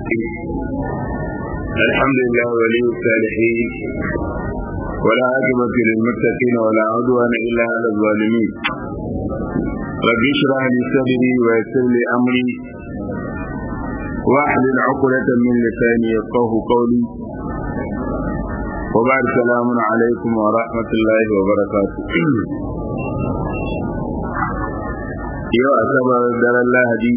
الحمد لله ولي الصالحين ولا عاقبة للمتقين ولا عدوان إلا على الظالمين رب اشرح لي صدري ويسر لي أمري واحلل عقدة من لساني يفقه قولي وبعد السلام عليكم ورحمة الله وبركاته yau asabar daren lahadi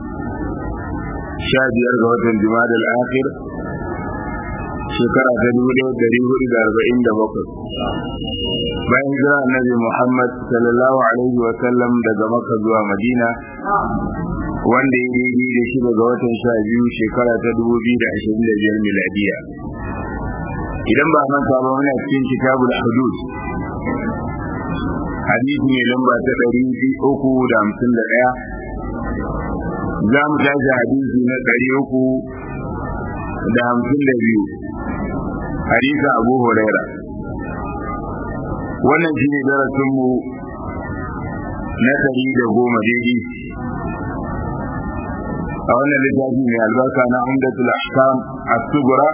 sha biyar ga watan jima'a al-akhir shekara ta dubu ɗaya dari hudu da arba'in da bakwai bayan jira annabi muhammad sallallahu alaihi wa sallam daga maka zuwa madina wanda ya daidai da shi daga watan sha biyu shekara ta dubu biyu da ashirin da biyar miladiya idan ba manta ba muna cikin kitabul hudud hadisi ne lamba ta ɗari uku da hamsin da ɗaya za mu tashi hadisi na ɗari uku da hamsin da biyu hadisa abu huraira wannan shi ne darasinmu na ɗari da goma daidai a wannan littafi mai albarka na umdatul ahkam as-sugura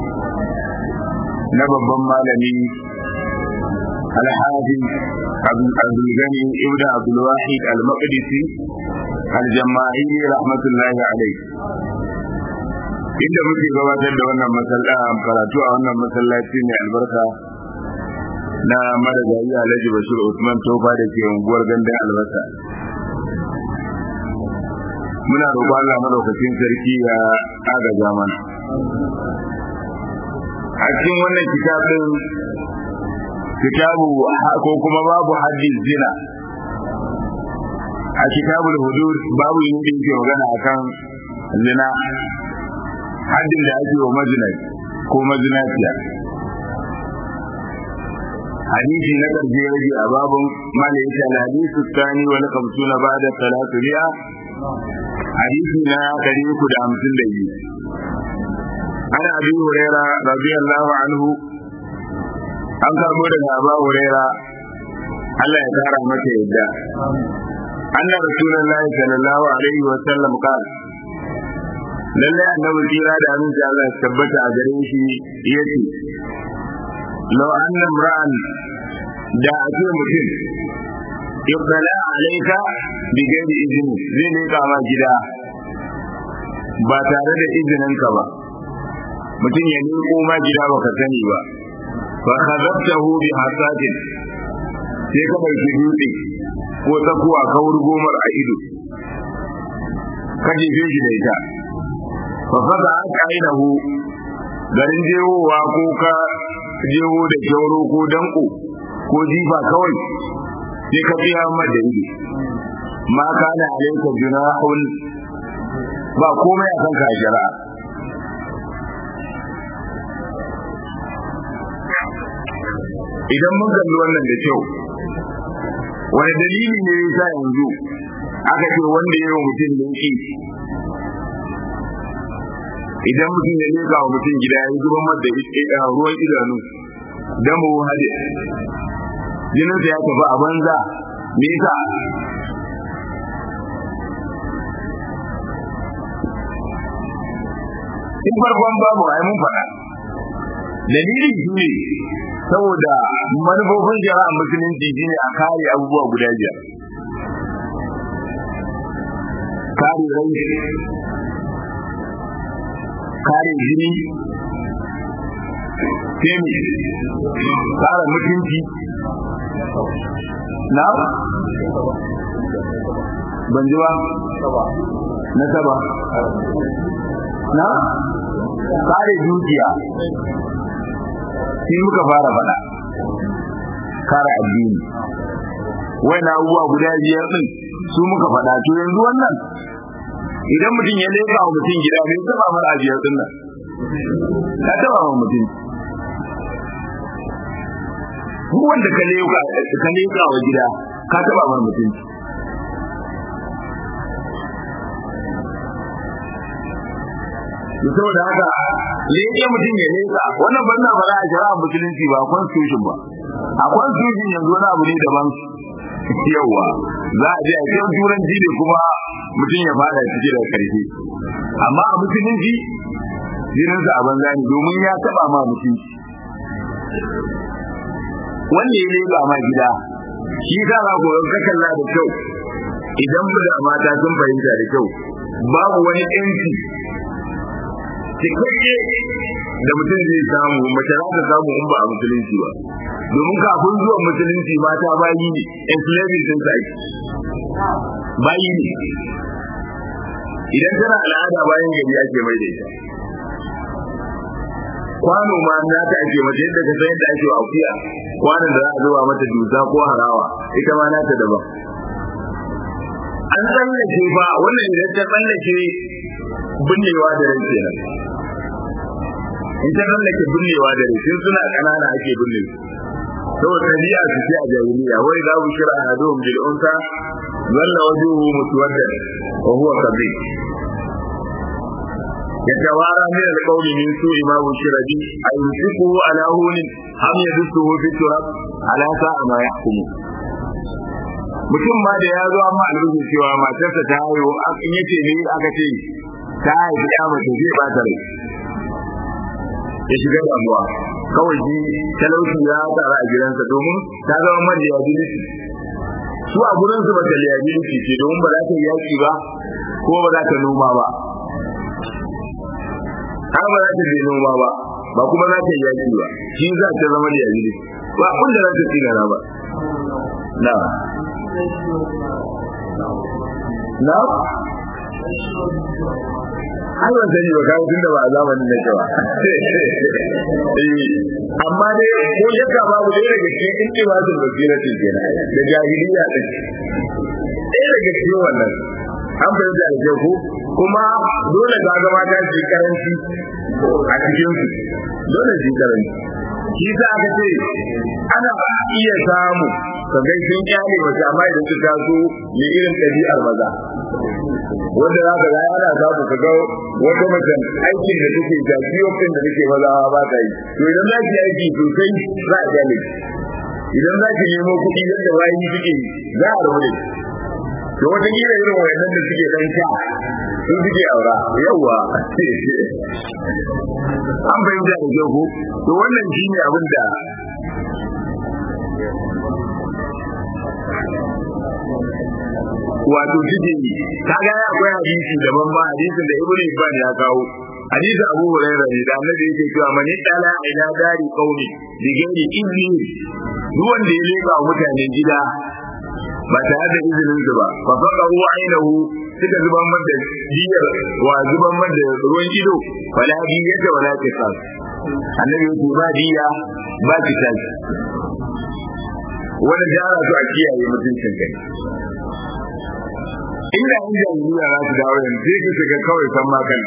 na babban malami الحافظ عبد الغني ابن عبد الواحد المقدسي الجماعي رحمة الله عليه inda muke gabatar da wannan masallaci karatu a wannan masallaci mai albarka na madagayi Alhaji Bashir Usman Tofa da ke unguwar gandun albasa muna roƙon Allah madaukakin sarki ya agaza mana a cikin wannan kitabin kitabu ko kuma babu haddin zina a kitabul hudud babu yin da yake magana akan zina haddin da ake wa majinai ko majinaciya hadisi na ƙarshe rage a babun malayin hadisu tsani wani kamsu na bada talatu biya hadisi na ɗari uku da hamsin da biyu ana abin huraira radiyallahu anhu an karbo daga Aba Huraira Allah ya tara masa yadda anna rasulullahi sallallahu alaihi wa sallam qala lalle annabi kira da aminci Allah ya tabbata a gare shi yace law anna imra'an da ake mutum ibtala alayka bi ghairi izini zai ne ma gida ba tare da izininka ba mutum ya nemo ma gida baka sani ba fa khadabtahu bi hasadin sai ka bai dutse ko tsakuwa ka wurgomar a ido ka jefe shi da ita fa fada aka ainihu garin jewowa ko ka jewo da kyauro ko danko ko jifa kawai sai ka biya mar da ido ma kana alayka junahun ba komai a kanka a shari'a idan mun kalli wannan da kyau wani dalili ne ya sa yanzu aka ce wanda ya yi wa mutum dinki idan mutum ya leka wa mutum gida ya zuba mata ruwan idanu don mu hade jininsa ya tafi a banza me yasa in farkon babu ai mun faɗa dalili shi ne saboda manufofin shari'a musulunci shine a kare abubuwa guda biyar kare rai kare jini temi kare mutunci na ban ji ba na saba na kare dukiya sai muka fara faɗa kare addini wani abubuwa guda biyar ɗin su muka faɗa to yanzu wannan idan mutum ya leka wa mutum gida bai taba mara a biyar ɗin nan ka taba wa mutum duk wanda ka leka ka leka wa gida ka taba mara mutum saboda haka leke mutum ya leka wannan ban na fara a shari'a musulunci ba constitution ba a constitution yanzu wani abu ne daban yawa za a je a cikin turanci ne kuma mutum ya fada ciki da karfi amma a musulunci jininsa a banza ne domin ya taba ma mutunci wanda ya leba ma gida shi ka ga goyon ka kalla da kyau idan da mata sun fahimta da kyau babu wani yanci cikakke da mutum zai samu mace za ta samu in ba a musulunci ba domin kafin zuwan musulunci mata bayi ne enslaving sun sa bayi ne idan tana al'ada bayan gari ake mai da ita kwano ma na ta ake mace yadda ka san yadda ake wa akuya kwanon da za a zuba mata dusa ko harawa ita ma nata daban an tsallake ba wannan idan ta tsallake binnewa da rai kenan in ta tsallake binnewa da rai tun suna ƙanana ake binne su saboda tabi'a su ce a jahiliya wai za ku shira a hadum bil unsa zalla wajuhu muswaddan wa huwa kadhib يتوارى من القول من سوء ما بشر به أيمسكه على هون أم يدسه في التراب على ساء ما يحكم mutum ma da ya zo amma alrubu cewa matarsa ta haihu in yace ne aka ce ta haifi ya mace zai ba ta rai ya shiga damuwa kawai shi talauci ya tsara a gidansa domin ta zama mara liability su a gurinsu ba ta liability ce domin ba za ta yi yaki ba ko ba za ta noma ba har ba za ta je noma ba ba kuma za ta yi yaki ba shi za ta zama da yaji ba kun da za ta tsina ba na na har ban sani ba kawo tunda ba a zamanin da cewa amma dai ko shakka babu dai daga cikin intimasul basiratin kenan da jahiliya din ɗaya daga cikin wannan an fahimta da kyau ko kuma dole ga zama ta shi karanci a cikin su dole shi karanci shi sa aka ce ana iya samu ka ga sun kyale mace amma idan su taso ne irin ɗabi'ar maza wanda za ka ga ana samu ka ga wata mace aikin da take da kiyokin da take maza ba ta yi to idan za ki aiki sosai za a kyale idan za ki nemo kuɗi yadda bayan suke za a rabu da to wata kila irin wayannan da suke dan sha sun suke aura yawa an fahimta da kyau ko to wannan shine abin da wato suke yi kaga ya akwai hadisi daban ba hadisin da ibnu ibn ya kawo hadisin abu hurairah ne da annabi yake cewa man dala ila dari qaumi bi ghairi izni duk wanda ya leka mutanen gida ba tare da izinin su ba fa faqahu ainahu suka zuban man da diyar wa zuban man da ruwan ido fala diyata wala kisas annabi yake ba diya ba kisas wani jara su a kiyaye mutuncin kai inda in jahiliya za su dawo yanzu sai ka shiga kawai san makan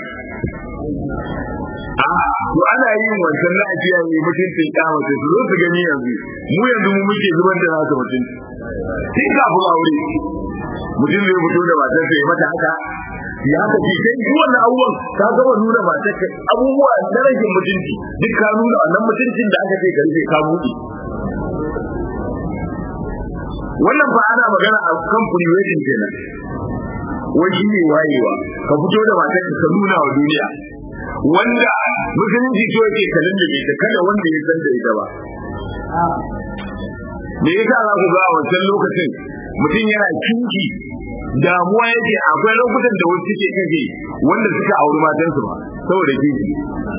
a to ana yin wancan na a kiyaye mutuncin kyamata su zo su gani yanzu mu yanzu mu muke zubar da nasu mutunci sai kafin aure mutum zai fito da matarsa ya mata haka ya haka ce sai duk wannan abubuwan ka gama nuna matarka abubuwa na rashin mutunci duk ka nuna wannan mutuncin da aka ce ka rufe ka buɗe wannan ba ana magana a kan pre-wedding kenan wai shi ne wayewa ka fito da matarka ka nuna wa duniya wanda musulunci so yake kalin da ita kada wanda ya san da ita ba me yasa za ku ga a wancan lokacin mutum yana kinki damuwa yake akwai lokutan da wasu suke kake wanda suka auri matansu ba saboda kinki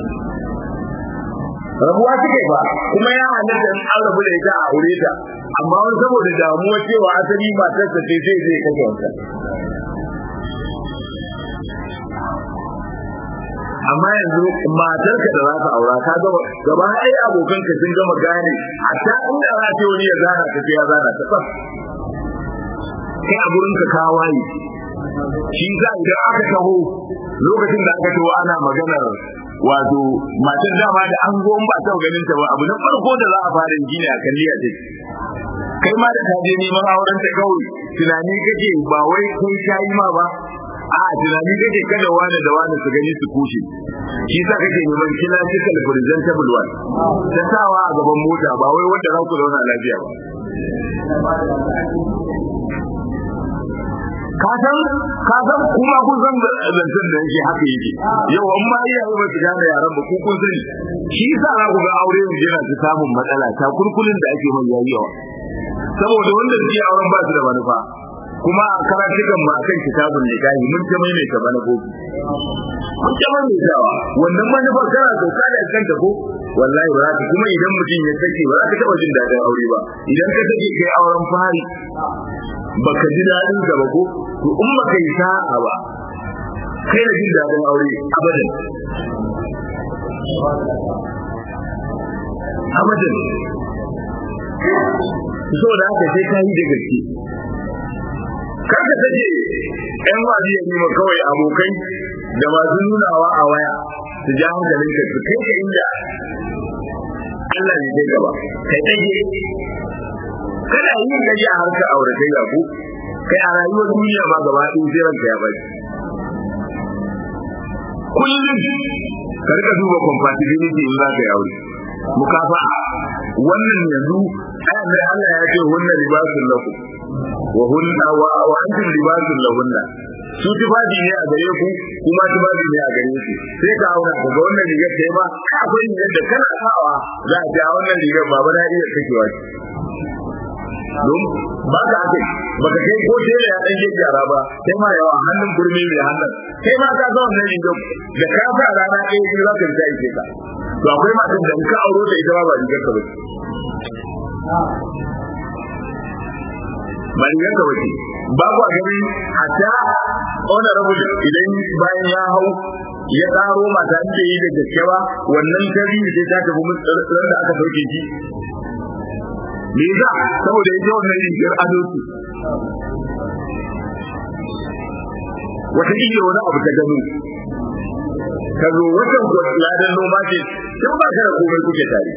rabuwa suke ba kuma ya halatta in an rabu da ita a aure ta amma wani saboda damuwa cewa asali matarsa ce sai zai kashe wancan amma yanzu matarka da za ka aura ka gaba gaba ɗaya abokan ka sun gama gane a ta inda za ta wani ya zana ta ya zana ta tsaf kai a gurin ka ka waye shi za idan aka taho lokacin da aka taho ana maganar wato matar dama da an zo ba ta ganin ta ba abu na farko da za a fara yi ne a kalliya ce kai ma da ka je neman auren ta kawai tunani kake ba wai kai shayi ma ba a tunani kake kada wani da wani su gani su kushe shi sa kake neman classical presentable one ta sawa a gaban mota ba wai wanda za ku zauna lafiya ba ka san ka san kuma kun san zancen da yake haka yake yau an ma iyaye ba su gane yaran ba ko kun sani shi yasa za ku ga aure yanzu yana ta samun matsala ta kulkulin da ake mai yayi yawa saboda wanda suke auren ba su da manufa kuma a karatukan ma kan kitabun nikahi mun ta mai mai bana gobe mun ta mai mai tawa wannan manufa kana doka da kanta ko wallahi ba za ka kuma idan mutum ya sake ba za ka taɓa jin daɗin aure ba idan ka sake kai auren fari baka ji daɗin ka ba ko to in baka yi sa'a ba kai da jin daɗin aure abadan abadan so da haka sai ka yi da gaske kar ka sake ƴan wazi ya nima kawai abokai da masu nunawa a waya su ja hankalin ka su kai ka inda Allah ne kai gaba kai ɗage kana yin gaji a harkar aure kai ga ku kai a rayuwar duniya ma gaba ɗaya sai ranka ya bari kullum ka rika duba compatibility in za ka yi aure mukafa wannan yanzu ayan da Allah ya ce hunna libasun lakum wa hunna wa wa antum libasun lahunna su tufafi ne a gare ku kuma tufafi ne a gare su sai ka auna ka ga wannan rigar ta ba akwai rigar da kana sawa za a ce a wannan rigar baba na iya kakewa ce don ba ka ake ba ka kai ko tela ya ɗan gyara ba sai ma yawa hannun gurmi mai hannun sai ma ka ga wannan rigar da ka sa rana ɗaya biyu za ka rika ike ka to akwai matan da ka auro da ita ba ba rigar ka ba ba rigar ka ba ce ba ku a gani hatta honorable idan bayan ya hau ya tsaro mata inda yi da gaske ba wannan tarihi sai ta tafi mutsar da aka sauke shi me yasa saboda ita wannan rigar ado ce wata iya wani abu ta gano ka zo watan ladan noma ce tun ba ka da komai kuke tare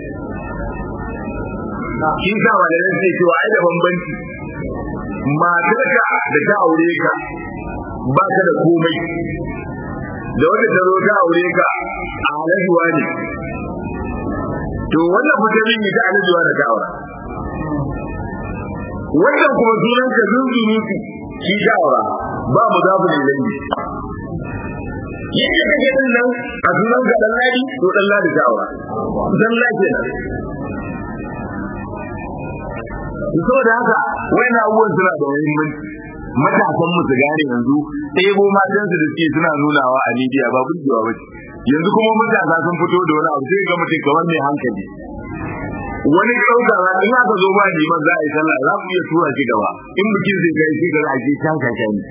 shi sa malamin sai cewa ai da bambanci matarka da ta aure ka ba ka da komai da wanda ta zo ta aure ka a halajuwa ne to wannan mutumin ne ta halajuwa da ta aura wannan kuma sunan ka zunzurutu shi ta aura ba mu za mu ne langi yadda kake din nan a sunan ka dan ladi to dan ladi ta aura dan ladi kenan saboda haka wani abubuwan suna da muhimmanci matasan mu su gane yanzu ɗebo matan su da suke suna nunawa a media ba burgewa ba yanzu kuma matasa sun fito da wani abu sai ga mutum kamar mai hankali wani ɗauka ba in aka zo ba liman za a yi sallah za ku iya tura shi gaba in bikin zai kai shi ga ake can kaka ne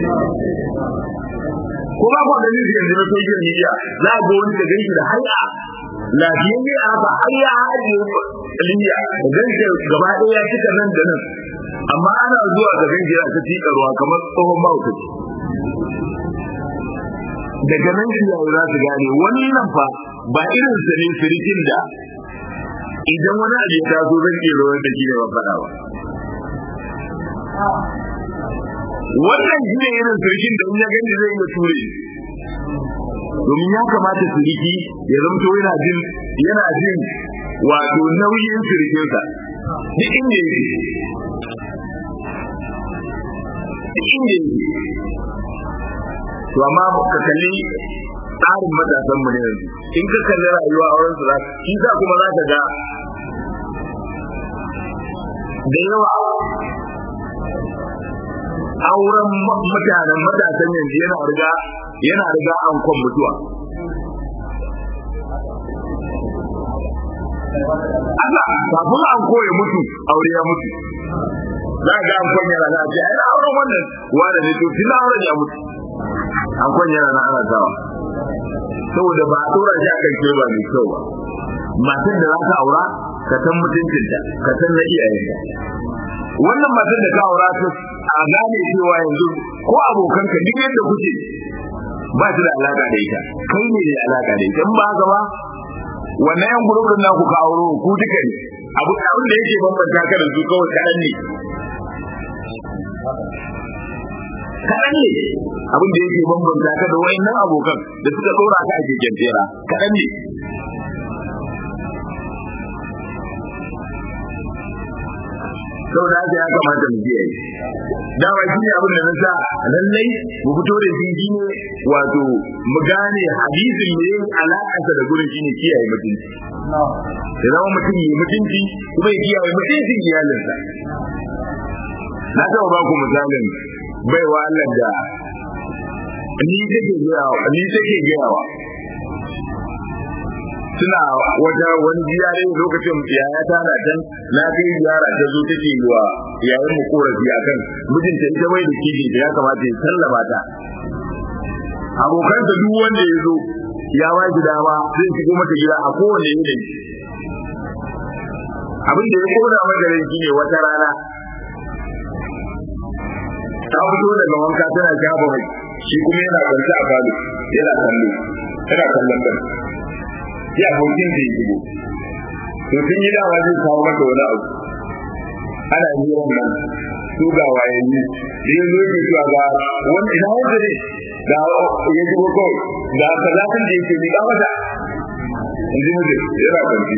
ko ba ku ganin su yanzu na social media za a ga wani da ganshi da hanya lafiyayye a haka har ya haɗe liya gan shi gaba ɗaya ya cika nan da nan amma ana zuwa ga gan jira ta tika ruwa kamar tsohon mahaukaci daga nan shi yayi za su gane wannan fa ba irin sa ne sirikin da idan wani abu ya taso zan iya rawar da shi ne ban faɗa ba wannan shi ne irin sirikin da in ya gani zai iya ture domin ya kamata siriki ya zamto yana jin yana jin wato nauyin sirikinsa duk inda yake duk inda yake to amma ka kalli tsarin matasan mu ne yanzu in ka kalli rayuwa a wurin su za shi sa kuma za ka ga da yawa auren mutanen matasan yanzu yana riga yana riga an kwan mutuwa Allah kafin an koya mutu aure ya mutu za ga an kwan yana na ce ai auren wannan wanda ne to tun auren ya mutu an kwan yana na ana sawa saboda ba a dora shi akan ke ba mai kyau ba matan da za ka aura ka san mutuncinta ka san na iyayenta wannan matan da ka aura ta a gane cewa yanzu ko abokanka duk yadda kuke ba su da alaka da ita kai ne da alaka da ita in ba haka ba wannan yan gurbin naku ka auro ku duka ne abu abin da yake bambanta ka da su kawai kaɗan ne kaɗan ne abin da yake bambanta ka da wayannan abokan da suka dora ka a keken tera kaɗan ne sau da haka ya kamata mu kiyaye dama shi ne abin da na sa lallai mu fito da shi shine wato mu gane hadisin ne alaƙarsa da gurin shine kiyaye mutunci ya zama mutum yi mutunci kuma ya kiyaye mutuncin iyalinsa na taɓa ba ku misalin baiwa Allah da ni take gayawa ni take gayawa suna wata wani ziyare lokacin yaya ta na can na kai ziyara ta zo take yi wa yayin mu korafi akan mijinta ita bai da kiji da ya kamata ya sallama ta abokansa duk wanda ya zo ya ba shi dama zai shigo mata gida a kowane yanayi abin da ya koda mata rai shine wata rana ta fito daga wanka tana shafa mai shi kuma yana kwance a falo yana kallo yana kallon kan ya abokin da ya shigo to sun yi dawa zai kawo mata wani abu ana yi wannan su ga wayanni da ya zo ke cewa ga wani ina wanda ne da ya shigo kawai ga kazatin da yake miƙa mata in ji mutum yana kwance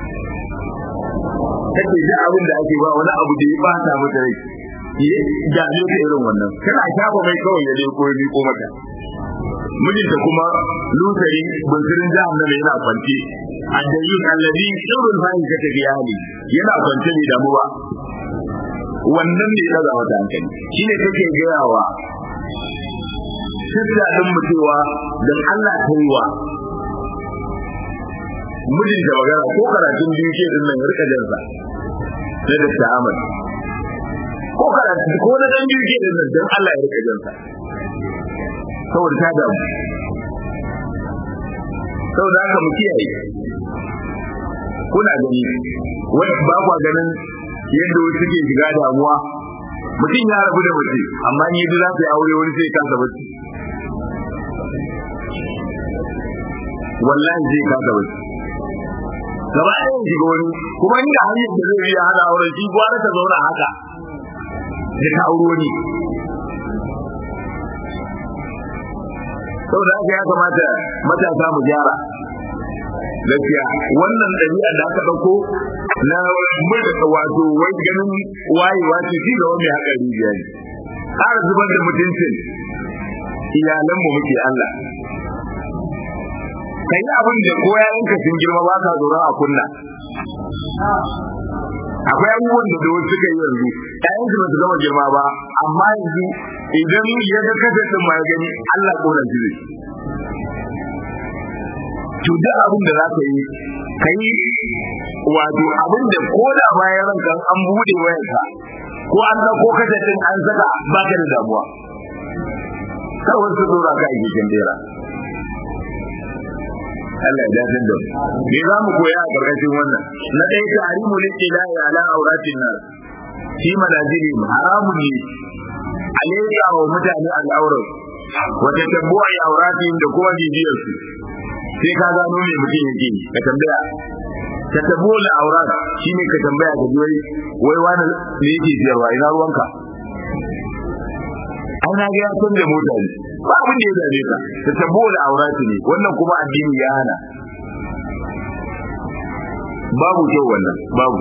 take ji abin da ake ba wani abu da ya bata mata rai ya dame ta irin wannan kana shafa mai kawai ya leko ya miko mata mijinta kuma lusari bunsirin jahannama yana kwance addayin allazi sirrul fahimta ta biyali yana kwance ne damu ba wannan ne ya mata hankali shine take gayawa sissa din mutuwa dan Allah ta yi wa mijin da magana ko karatun biyu ke din nan rika jansa na da ta'amal ko karatu ko na dan biyu ke din nan dan Allah ya rika jansa saboda ta damu saboda haka mu kiyaye kuna gani wani ba kwa ganin yadda wasu ke shiga damuwa mutum ya rabu da mace amma ni yadda za ta yi aure wani sai kasa bacci wallahi zai kasa bacci gaba ɗaya shiga wani kuma inda hanyar da zai iya hada auren shi gwara ta zauna haka da ta auro ne saboda haka ya kamata matasa mu gyara gaskiya wannan ɗabi'a da aka ɗauko na wato wai ganin wayewa ce shi ga wani haka rijiya ne ƙara zubar da mutuncin iyalanmu muke Allah ka yi abin da ko yayanka sun girma ba ka tsoron a kunna akwai abubuwan da da wasu suka yi yanzu ƴaƴansu ba su gama girma ba amma yanzu idan ya ga kasa din ma ya gani Allah koran shi zai to duk abin da za ka yi ka yi wato abin da ko da bayan ranka an bude wayarka ko an ɗauko kasa din an saka ba ka da damuwa kar wasu dora ka a jikin bera Allah ya dace da me za mu koya a ƙarƙashin wannan na ɗaya ta harimu lillahi ala auratin nas fi manazili haramun ne alaika wa mutane al'aurar wata tabbuwa ya auratin da kuma bibiyar su sai ka gano me mutum yake ka tambaya ta tabbuwa da aurat shine ka tambaya ka ji wai wani me yake siyarwa ina ruwanka an na ga ya canza mota ne ba abin da ya dame ka ta tabo da aurati ne wannan kuma addini ya hana babu kyau wannan babu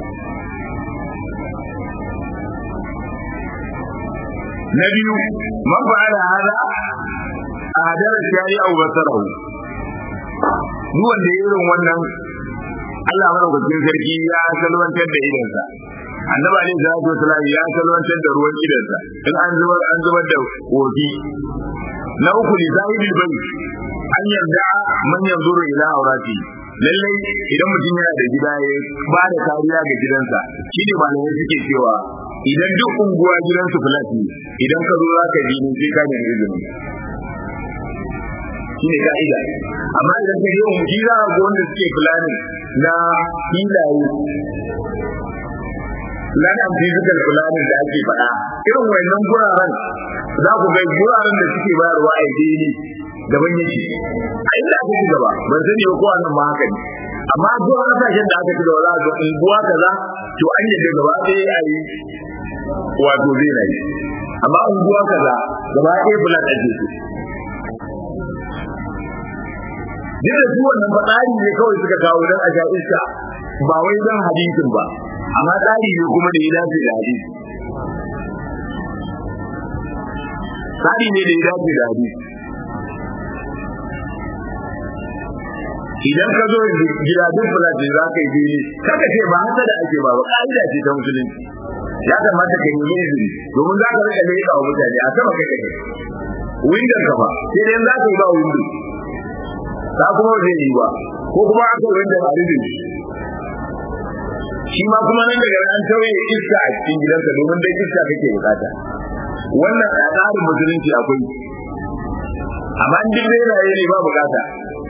na biyu man fa'ala hada adara shari'a wa basarahu duk wanda ya irin wannan Allah madaukakin sarki ya salwantar da idansa annabi alaihi salatu wasalam ya salwantar da ruwan idansa in an zubar an zubar da kofi na uku li sahibil bai an yarda man yanzuru ila aurati lallai idan mutum yana da gida ya ba da kariya ga gidansa shi ne malamai suke cewa idan duk unguwa gidansu flat ne idan ka zo za ka ji ne sai ka nemi izini shi ne ka'ida amma idan ka je unguwa za ka ga wanda suke fulani na filaye lanan physical planning da ake faɗa irin wayannan guraren za ku ga guraren da suke bayarwa a daily daban yake a inda aka ci gaba ban sani ba ko nan ma haka ne amma duk kasashen da aka ci gaba za ga unguwa kaza to an yi da gaba ɗaya a yi wato zai na yi amma unguwa kaza gaba ɗaya bulan ake so duk da su wannan faɗari ne kawai suka kawo don a sha iska ba wai don hadisin ba amma tsari ne kuma da ya dace da hadisi tsari ne da ya dace da hadisi idan ka zo gida duk fulaje za ka yi bene kaka ce ba hasa da ake ba ba ka'ida ce ta musulunci ya kamata ka yi izini domin za ka rika leƙa wa mutane a sama kai kai windon ka ba sai dai za ka yi ba windo ta kuma zai yi ba ko kuma aka windon a rufe shi ma kuma nan daga an tauye iska a cikin gidansa domin dai iska kake bukata wannan a tsarin musulunci akwai amma in duk dai raye ne ba bukata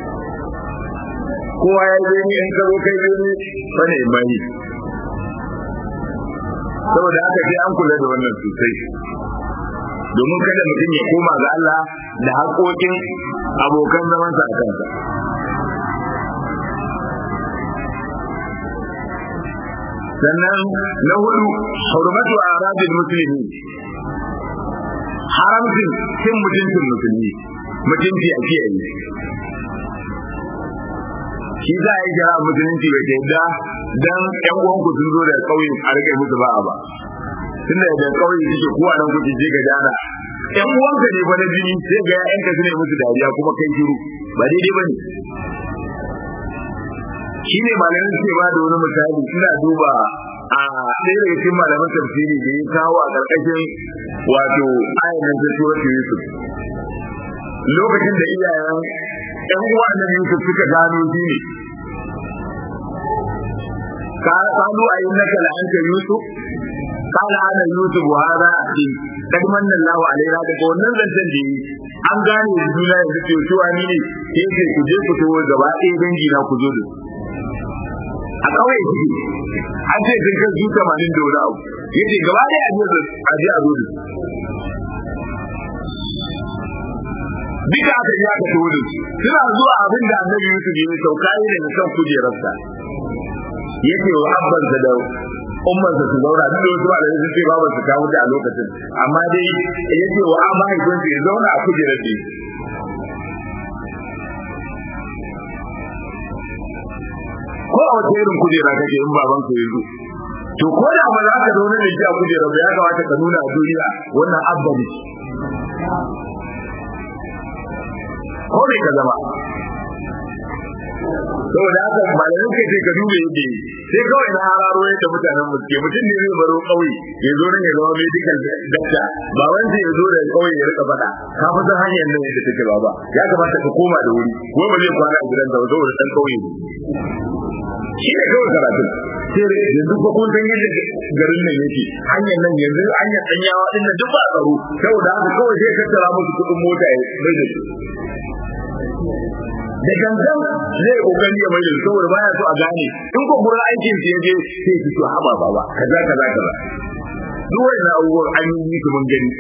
kowa ya je ni in ka zo kai je ni bane mai saboda haka sai an kula da wannan sosai domin kada mutum ya koma ga Allah da haƙoƙin abokan zamansa a kansa sannan na hudu hurmatu aradil muslimi haramcin cin mutuncin musulmi mutunci a kiyaye shi za a yi jira musulunci bai ta yadda dan yan uwanku sun zo da kauye a rike musu ba ba tunda da kauye suke kowa nan kuke je ga dana yan uwanka ne fa na jini sai ga ƴaƴanka su ne musu dariya kuma kai shiru ba daidai bane shi ne malamin suke ba da wani misali ina duba a ɗaya daga cikin malaman tafsiri da ya kawo a ƙarƙashin wato ayanin ta suratul yusuf lokacin da iyayen ƴan uwa na yusuf suka gano shi ne ka kalu a yin naka la'anta yusuf قال انا يوسف وهذا اخي قد من الله علينا daga wannan zancen da yi an gane juna yanzu ce cewa ni ne sai ce ku je ku tawo gaba ɗaya dangi na ku zo da a kawai shi an ce sun kai zuta manin da wani abu yace gaba ɗaya a je a je a zo da duka aka yi aka tawo da suna zuwa abin da annabi Yusuf ya sauka ne daga kan kujerarsa yace wa abbansa da ummarsa su zauna duk da wasu malamai sun ce babu su kawo a lokacin amma dai ya ce wa an mahaifinsa ya zauna a kujerar da ko a wata irin kujera kake in baban ka yanzu to ko da ba za ka zauna da shi a kujera ba ya kamata ka nuna a duniya wannan abba ne ko ne ka zama saboda haka malamin kai sai ka dube yadda yi sai kawai na hararo yadda mutanen mu ke mutum ne zai baro kauye ya zo nan ya zama medical doctor ba wanda ya zo da kauye ya rika faɗa ka fi san hanyar nan yadda take ba ba ya kamata ka koma da wuri ko ba zai kwana a gidan da saboda dan kauye ne shi ne kawai karatun sai yanzu ko kun san yadda garin nan yake hanyar nan yanzu hanyar danyawa din nan duk ba tsaro saboda haka kawai sai ka tara musu kuɗin mota ya bai da su da gangan zai kokari ya mai da saboda baya so a gane in ko gurin aikin shi yaje sai ki to haba baba kaza kaza kaza duk wannan abubuwan an yi su mun gani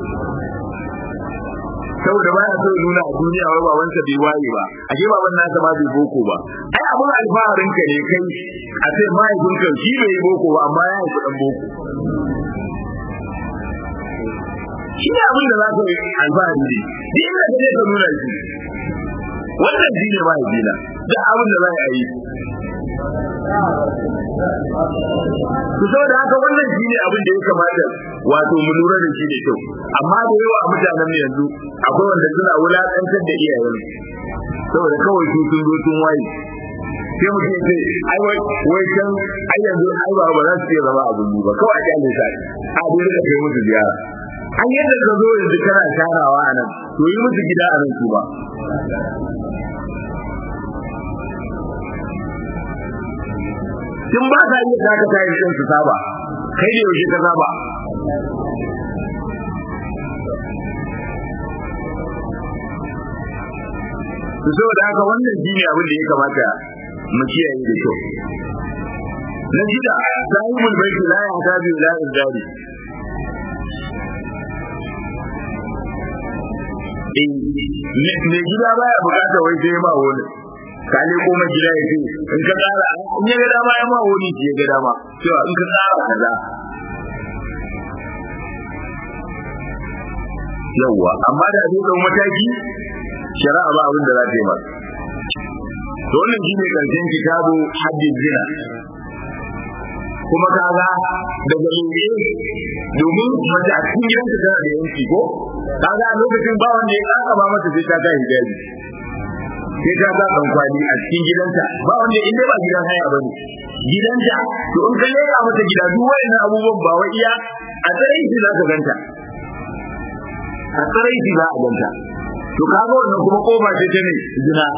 saboda baya so ya nuna a duniya wai babansa bai waye ba ashe baban nasa ma bai boko ba ai abun alfaharin ka ne kai a ce mahaifinka shi bai yi boko ba amma ya haifi dan boko shi ne abin da za ka yi alfahari ne duk inda ka je ka nuna shi wannan shi ne mahaifina duk abin da za a yi ku saboda haka wannan shi ne abin da ya kamata wato mu lura da shi da kyau amma da yawa a mutanen yanzu akwai wanda suna wulaƙantar da iyayen saboda kawai su sun zo sun waye sai mutum ya ce ai wai wai can ai yanzu ai ba ba za su iya zama abin ba kawai a kyale sa a dai rika kai musu ziyara an yadda ka zo yanzu kana sharawa a nan to yi musu gida a nan su ba tun ba sa iya saka tayin din su saba kai da yaushe ka saba to saboda haka wannan shine abin da ya kamata mu kiyaye da kyau na shida sahibul baiti la yahtaju ila izdari me gida baya bukata wai sai ma wani ka ne koma gida ya ce in ka tsara in ya ga dama ya ma wani ya ga dama cewa in ka tsara kaza yawwa amma da zai dau mataki shari'a ba abin da za ta yi masa to wannan shine karshen kitabu haddin zina kuma kaga daga lebe domin mace a cikin gidanka tana da yanki ko kaga a lokacin ba wanda ya kaka ba mata sai ta ga hijabi sai ta ga dan kwali a cikin gidanta ba wanda inda ba gidan haya bane gidanta to in ka leka mata gida duk wayannan abubuwan ba wai iya a tsarin shi za ka ganta a tsarin shi za a ganta to kaga wannan kuma kofa ce ta ne zina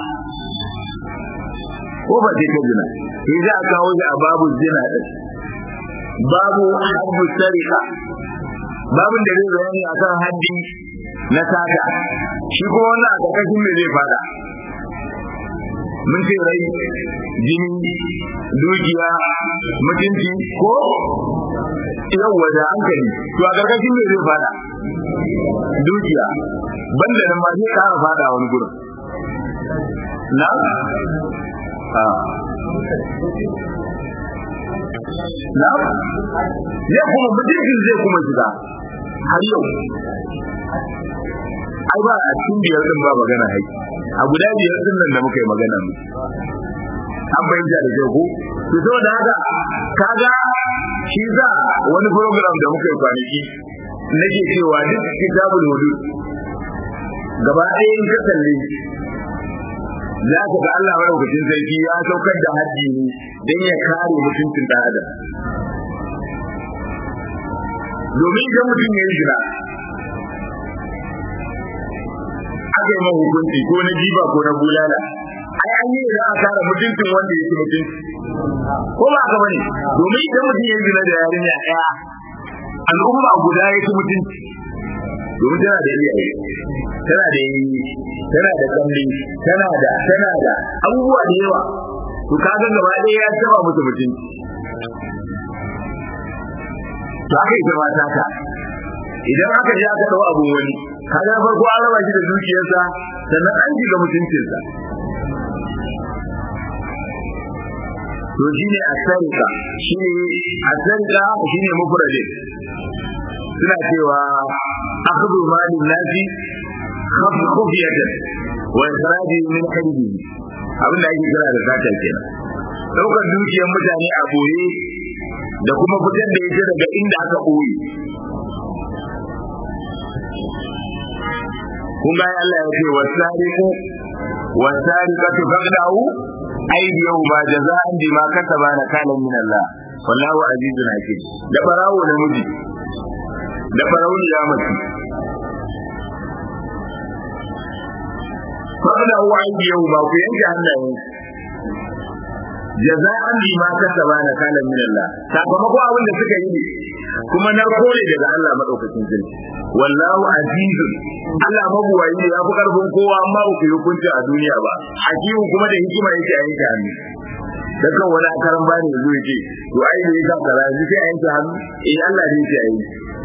kofa ce ta zina sai za a kawo shi a babu zina din babu haddu sarika babin da zai bayani akan haddi na sata shi kuma wannan a ƙarƙashin me zai fada mun ce rai jini dukiya mutunci ko yawwa da hankali to a ƙarƙashin me zai fada dukiya banda nan ma zai ƙara fada wani gurin na a na zai kuma mutuncin zai kuma shiga har yau ai ba a cikin biyar din ba magana haiki a guda biyar din nan da muka yi magana mu an bayyana da kyau ko to saboda haka kaga shi za wani program da muka yi kwanaki nake cewa duk kitabul hudud gaba ɗaya in ka kalle za ka ga Allah madaukakin sarki ya saukar da haddi ne don ya kare mutuncin ɗan adam domin idan mutum ya yi jira aka yi hukunci ko na jiba ko na bulala ai an yi za a kare mutuncin wanda ya ci mutunci ko ba ka bane domin idan mutum ya yi jira da yarinya ɗaya al'umma guda ya ci mutunci domin tana da iyaye tana da yi tana da kalli tana da tana da abubuwa da yawa to kaga gaba ɗaya ya taba musu mutunci to aka yi zama taka idan aka je aka dau abu wani kaga farko an raba shi da dukiyarsa sannan an shiga mutuncinsa to shine asarika shine asarika shine mufradin suna cewa akhdhu malin nasi khufiyatan wa ikhraji min qalbi abin da ake kira da sata kenan daukar dukiyar mutane a boye da kuma fitar da ita daga inda aka boye kun ga Allah ya ce wasariqu wasariqatu faqdahu aydiyahu ma jaza'an bima kasaba nakalan min Allah wallahu azizun hakim da barawo namiji da barawo ya mace faqdahu aydiyahu ba ku yanke hannayen jaza'an bima kasaba nakalan min Allah sakamakon abin da suka yi ne kuma na kore daga Allah madaukakin sarki wallahu azizun Allah mabuwayi ne ya fi karfin kowa amma ba ku yi hukunci a duniya ba hakimu kuma da hikima yake a yanke hannu da kan wani akaran bani yanzu yake to ai ne yasa kaza yanzu sai a yanke hannu eh Allah ne yake a yi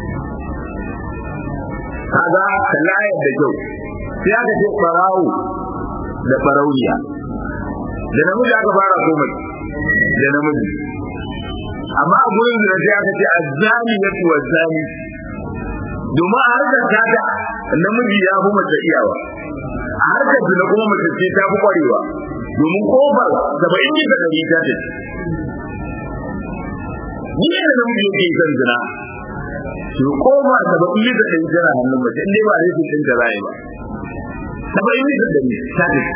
kaga kallayar da kyau sai aka ce farawo da farauniya da namiji aka fara komai da namiji amma a gurin da sai aka ce azzani yatu wazzani domin a harkar tata namiji ya fi mace iyawa a harkar zina kuma mace ce ta fi kwarewa domin kofar saba'in ne da ɗari ta ce ni ne da namiji yake son zina to kofa saba'in ne da ɗari tana hannun mace in dai ba zai fi ɗin da za ba saba'in ne da ɗari ta ce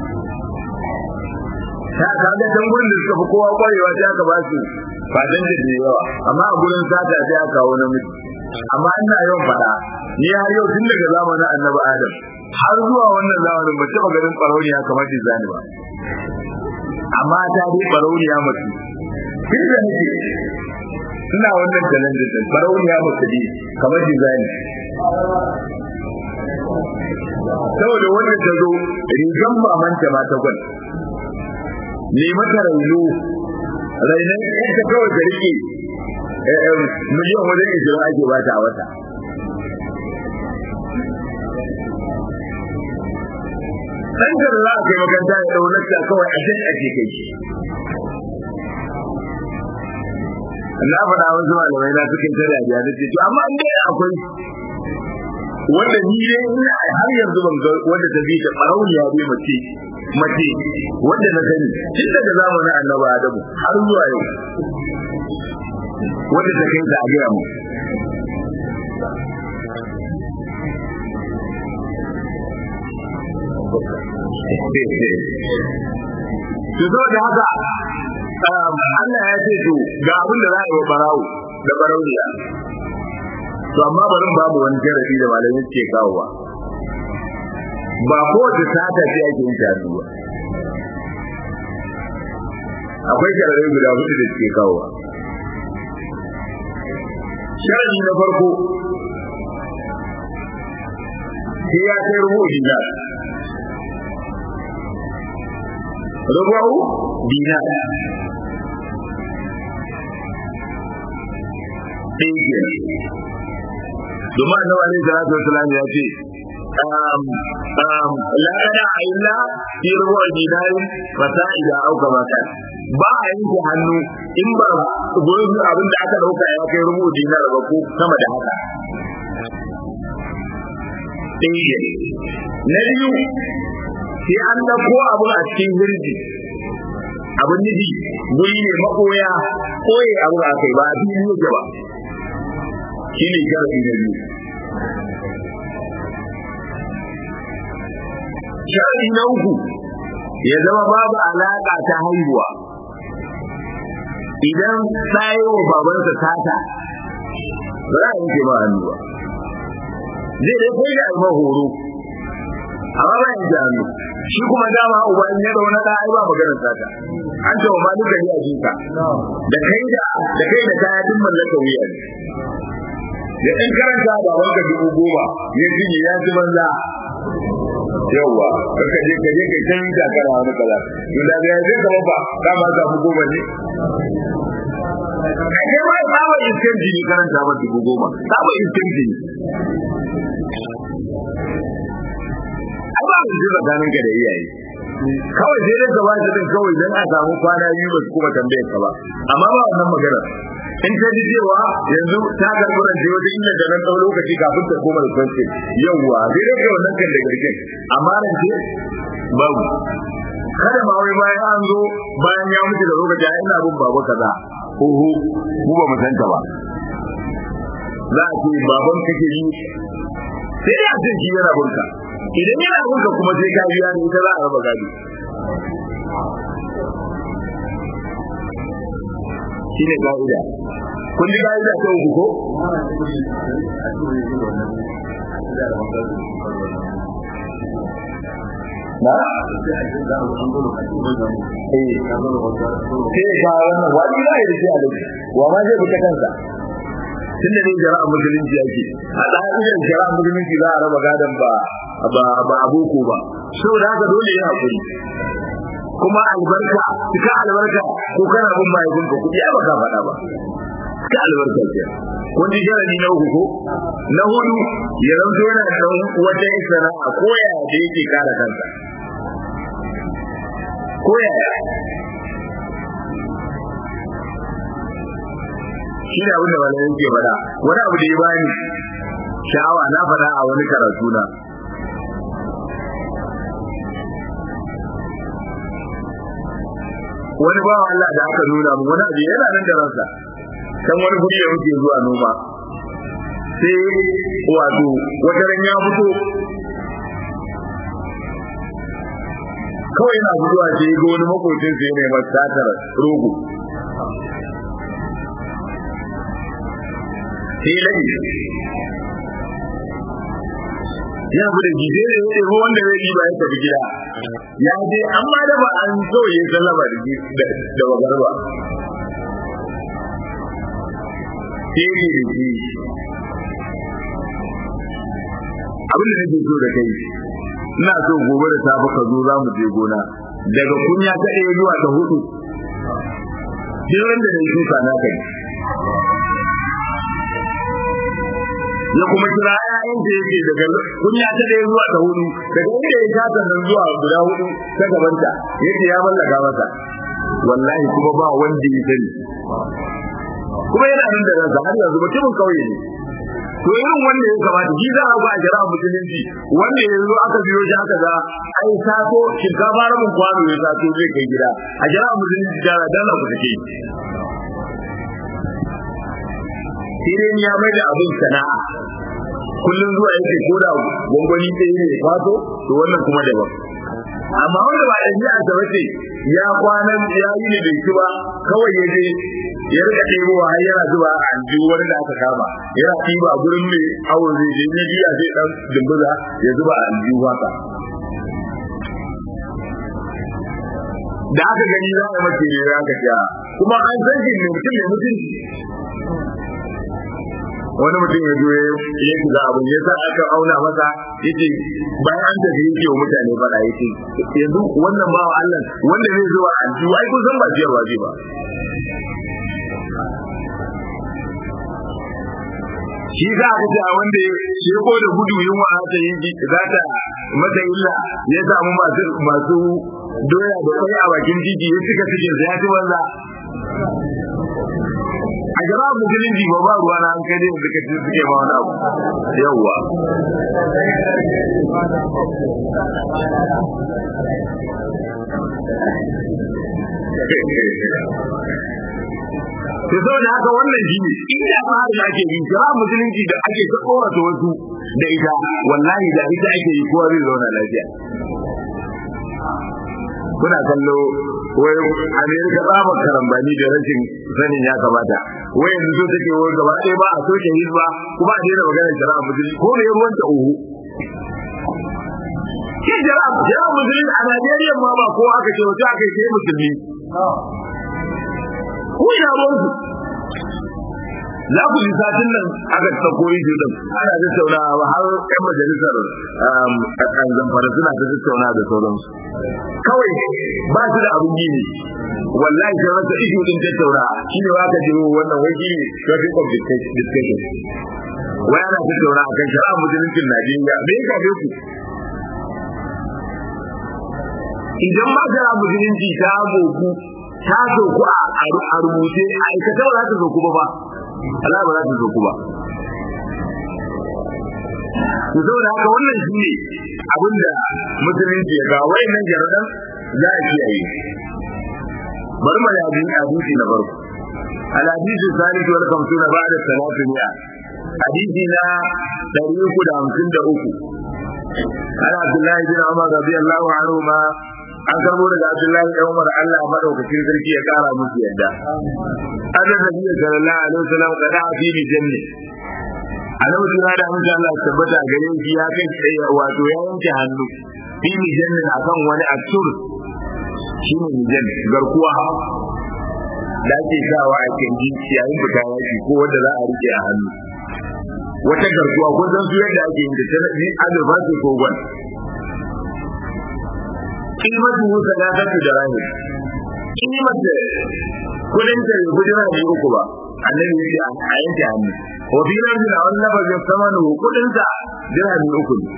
ta kaga can gurin da suka fi kowa kwarewa sai aka ba su fadan da yawa amma a gurin sata sai aka kawo namiji amma ina yawan faɗa ni har yau tun daga zamanin annabi adam har zuwa wannan zamanin ba taɓa ganin ɓarauniya kamar dizani ba amma ta dai ɓarauniya mace tun da nake ina wannan challenge din ɓarauniya mace ne kamar dizani saboda wanda ta zo rigan mamanta ma ta gwal ne mata raino rainan ita kawai ta rike miliyan wajen ishirin ake ba ta a wata ɗan da za a kai makaranta ya ɗau lakta kawai a can ake kai shi na faɗa wasu malamai na suka ta dariya da ce to amma an dai akwai wanda ni dai ina har yanzu ban ga wanda ta bi ta ɓarauniya bai mace mace wanda na sani tun daga zamanin annabi adamu har zuwa yau wanda ta kai ta a gaya mu to saboda haka Allah ya ce to ga abin da za a yi wa barawo da barauniya to amma bari babu wani jarabi da malamin ke kawowa ba kowace sata ce ake yin shanu ba akwai jarabi guda hudu da suke kawowa sharadi na farko sai ya kai rubu dinar rubu dinar ɗaya ke domin annabi alaihi salatu wasalam ya ce la kada a illa fi rubu dinar fata ida auka maka ba a yanke hannu in ba gurin abin da aka dauka ya kai rubu dinar ba ko sama da haka ɗaya na biyu sai an dauko abu a cikin hirji abin nufi guri ne makoya koye abu a kai ba a fili yake ba shi ne sharafi na biyu sharafi na uku ya zama babu alaƙa ta haihuwa idan tsayo babansa tata ba za a yanke ba hannu ba zai dai kai da alma horo amma ba yanke hannu shi kuma dama uba in ya zauna da ai ba maganar sata an ce wa malika ne a jinka da kai da da kai da kaya duk mallaka wuya ne da ɗan karanta ba wanka dubu goma ya cinye ya ci banza yawwa kaka je ka je kai can ta kara wani kaza to da ga zai zama ba ka ma samu goma ne kai ma saba iskan jini karanta ba dubu goma saba iskan jini ai ba mu ji tsakanin ka da iyaye kawai sai dai gaba shi din kawai dan a samu kwana biyu ba su kuma tambayar ka ba amma ba wannan magana in ta ji cewa yanzu ta karɓi rance wata inda da nan ɗau lokaci kafin ta koma da kwanci yawwa sai dai kai wannan kan da garken amma rance babu kada ma wai bayan an zo bayan ya mutu da lokaci a ina bin baba kaza oho mu ba mu santa ba za a ce baban kake yi sai ya ce shi yana bunka idan yana bunka kuma sai ka biya ne ita za a raba gado shine ka'ida kun ji ka'ida ta uku ko na sai ka wannan wani ya yi da shi wa ma zai fita kansa tun da ne jara'a musulunci yake a ɗayan jara'a musulunci za a raba gadon ba ba ba aboko ba saboda haka dole ya hakuri kuma albarka cika albarka ko kana bin mahaifin ka kuɗi ai baka faɗa ba cika albarka ce kun ji sharadi na uku ko na hudu ya zanto yana da ɗan wata sana'a ko yaya da yake kare kansa ko yaya shi ne abin da malamin ke faɗa wani abu da ya bani sha'awa na faɗa a wani karatu na wani bawa Allah da aka nuna mu wani abu yana nan da ransa kan wani guri da muke zuwa noma sai wato wata ran ya fito kawai yana zuwa sai ga wani makocin sai ne masa satar rogo sai lai ya fi da gide da ya ɗebo wanda zai yi ba ya tafi gida ya je amma da ba an so ya sallama da da bagar ba sai ne da shi abin da nake so da kai ina so gobe da safe ka zo za mu je gona daga kunya ta ɗaya zuwa ta hudu duk wanda da yi shuka na kai ya kuma kira ƴaƴan da yake daga kunya ta ɗaya zuwa ta hudu daga inda ya kasa nan zuwa guda hudu ta gabanta yake ya mallaka masa wallahi kuma ba wanda ya sani kuma yana nan da ransa har yanzu mutumin kauye ne to irin wanda ya kamata shi za a ba a jira musulunci wanda ya zo aka biyo shi aka ga ai sato shinkafa rabin kwano ya sato zai kai gida a jira musulunci jara dala ku take sai dai ya mai da abin sana'a kullum zuwa yake ko da gwangwani ɗaya ne fato to wannan kuma daban amma wanda ba da jiya ta wace ya kwana ya yi ne bai ci ba kawai ya je ya rika ɗebowa har yana zuba a aljihu wani da aka kama yana ɗiba gurin mai awon zai je ne biya zai ɗan dumbuza ya zuba a aljihu haka da aka gani za a mace ne aka sha kuma an san shi ne mutum ne mutunci wani mutum ya zo ya shiga abin ya sa aka auna masa yace bayan an tafi yake wa mutane fada yace yanzu wannan bawa Allah wanda zai zuwa aljihu ai kun san ba ciyarwa zai ba shi za a kace a wanda ya ko da gudu yunwa ta yi za ta mata illa ya samu masu masu doya da kai a bakin titi ya cika cikin ya ci banza a jama'a musulunci ba ba ruwa na an kai dai suka ci suke ma wani abu yawwa to saboda haka wannan shi ne inda ba da ake yi jama'a musulunci da ake ta korata wasu da ita wallahi da ita ake yi kowa zai zauna lafiya kuna kallo wai amerika tsabar karambani da rashin sanin ya kamata wai yanzu so take wai gaba ɗaya ba a soke hizba kuma a daina maganar shari'a musulunci ko me ruwan ta uhu shi shari'a shari'a musulunci a najeriya ma ba ko aka ce wata aka ce musulmi ko ina ruwansu za ku ji satin nan aka tsako ido din ana tattaunawa har yan majalisar an zamfara suna ta tattauna da sauransu kawai ba su da abin gini wallahi sai wata ido din tattauna shine wa ka jiro wannan wai shine topic of discussion wai ana tattauna akan shari'a musuluncin Najeriya me ya kafe ku idan ma shari'a musulunci ta goku ta zoku a rubuce a aikata ba za ta zoku ba ba Allah ba za ta zoku ba to saboda haka wannan shi ne abinda musulunci ya ga wayannan jaradan za a kiyaye bari mu yabi hadisi na farko al hadisi salih wal khamsuna ba'da salatu mi'a hadisi na 353 ana Abdullahi bin Umar radiyallahu anhu ma an karbo daga Abdullahi dan Umar Allah madaukakin sarki ya kara musu yadda annabi sallallahu alaihi wasallam kada fi ni janni annabi suna da mutum Allah tabbata gare shi ya kai tsaye wato ya yanke hannu fi ni janni akan wani aksur shi ne mijan garkuwa da ake sawa a kirji yayin fita yaki ko wanda za a rike a hannu wata garkuwa ko san su yadda ake yin da ta ni azurfa ce ko gwan kimatu musa da ta da rahim kimatu kudin ta kudin ne uku ba annabi ya ce a yanke hannu wa fi nan da wannan lafazin samanu kudin sa dirhami uku ne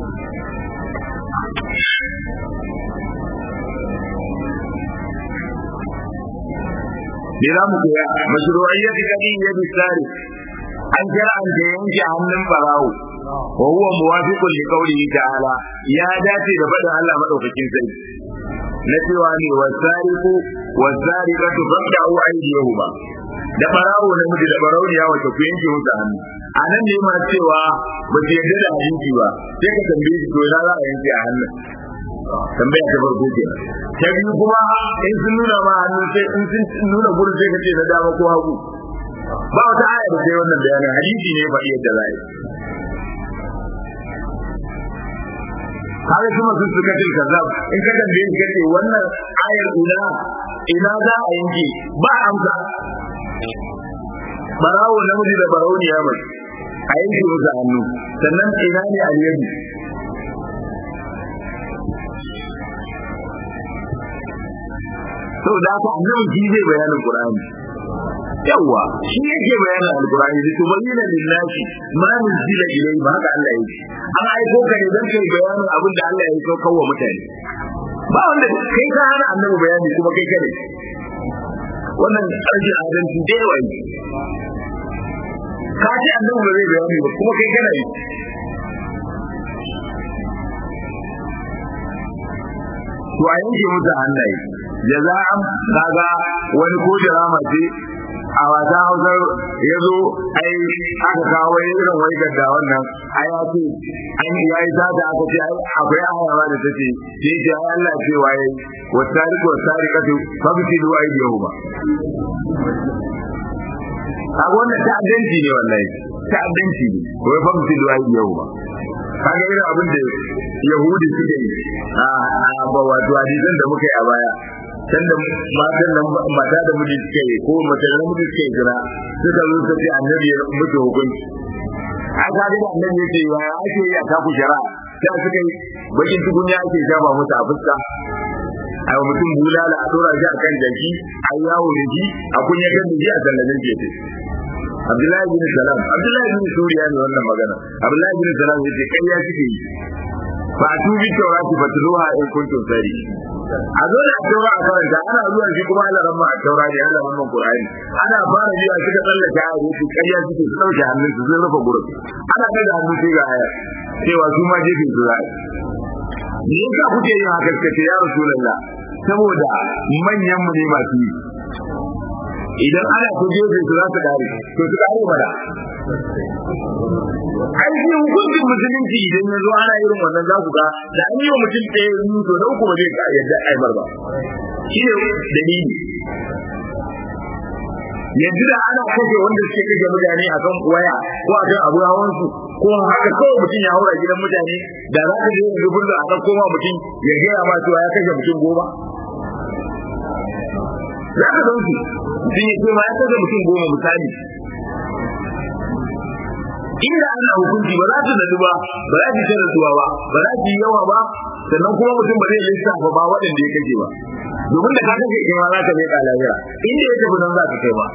me za mu koya mashru'iyyat kadin yadi sari an kira an da yanke hannun barawo wa huwa muwafiqun li qawlihi ta'ala ya dace da faɗin Allah madaukakin sarki na cewa ne wasariqu wasariqatu faqta'u aydiyahuma da barawo na miji da barawo ya wace ku yanke musu hannu a nan ne ma cewa ba su yarda da hadisi ba sai ka tambaye shi to ina za a yanke a hannun tambaya ta farko ke ta biyu kuma in sun nuna ma hannu sai in sun nuna gurin sai ka ce na dama ko hagu ba wata aya da sai wannan bayanin hadisi ne faɗi yadda za a yi har kuma sun suka ce kazzab in ka tambaye shi kace wannan ayar ina ina za a yanke ba amsa barawo namiji da barauniya mai a yanke musu hannu sannan ina ne aliyadi saboda haka annabi shi zai bayanin Qur'ani yawa shi yake bayanin alqur'ani da to bayyana lillahi ma nuzila ilayhi ba haka Allah yake an aiko ka ne dan kai bayanin abin da Allah ya so kawo mutane ba wanda kai ka hana annabi bayani kuma kai kare wannan ƙarshen adalci da yawa yi ka ce annabi ba zai bayani ba kuma kai kana yi to a yanke musu hannaye jaza'an kaga wani ko drama ce a wata hausar ya zo ai aka kawo irin wai gadda wannan ai ya ce an ya yi sata aka ce ai akwai ayawa da take sai ce ai Allah ce waye wasariqu wasariqatu fabtilu aydihuma a wannan ta'addanci ne wallahi ta'addanci ne wai fabtilu aydihuma kaga irin abin da yahudi suke yi a ba wato hadisan da muka yi a baya can da matan nan mata da miji suke yi ko mace da miji suke jira suka zo suka ce annabi ya mutu hukunci a kaga da annabi yake ya ake yi a taku shari'a sai suka yi bakin tukunya ake shafa musu a fuska a yi mutum bulala a dora shi a kan jaki a yi yawo da shi a kunyatar da shi a sallamin gefe Abdullahi bin Salam Abdullahi bin Suriya ne wannan magana Abdullahi bin Salam yace kai ya kike yi fa tubi tawrati fatluha in kuntum sari a zo da taura a karanta ana zuwa shi kuma ana ramma a taura ne ana ramma Qur'ani ana fara biya suka tsallaka a yace kai ya kike su dauke hannun su sun rufe gurin ana kai da hannu sai ga aya cewa su ma jefe su za me yasa kuke yin haka kace ya rasulullah saboda manyan mu ne masu yi idan ana ku jefe su za su dare to su dare mana aiki hukuncin musulunci idan ya zo ana irin wannan za ku ga da an yi wa mutum ɗaya yi to na uku ba zai ka yadda aimar ba shi ne dalili yanzu da ana kashe wanda suke kashe mutane a kan waya ko a kan abu hawansu ko haka kawai mutum ya haura gidan mutane da za ka je yanzu bulla a kan koma mutum ya gaya ma cewa ya kashe mutum goma za ka san su sun yi ma ya kashe mutum goma misali inda ana hukunci ba za su nadu ba ba za su ta nasuwa ba ba za su yi yawa ba sannan kuma mutum ba zai lissafa ba waɗanda ya kashe ba domin da ka kashe kai ma za ka leƙa lahira inda ya tafi nan za ka kai ba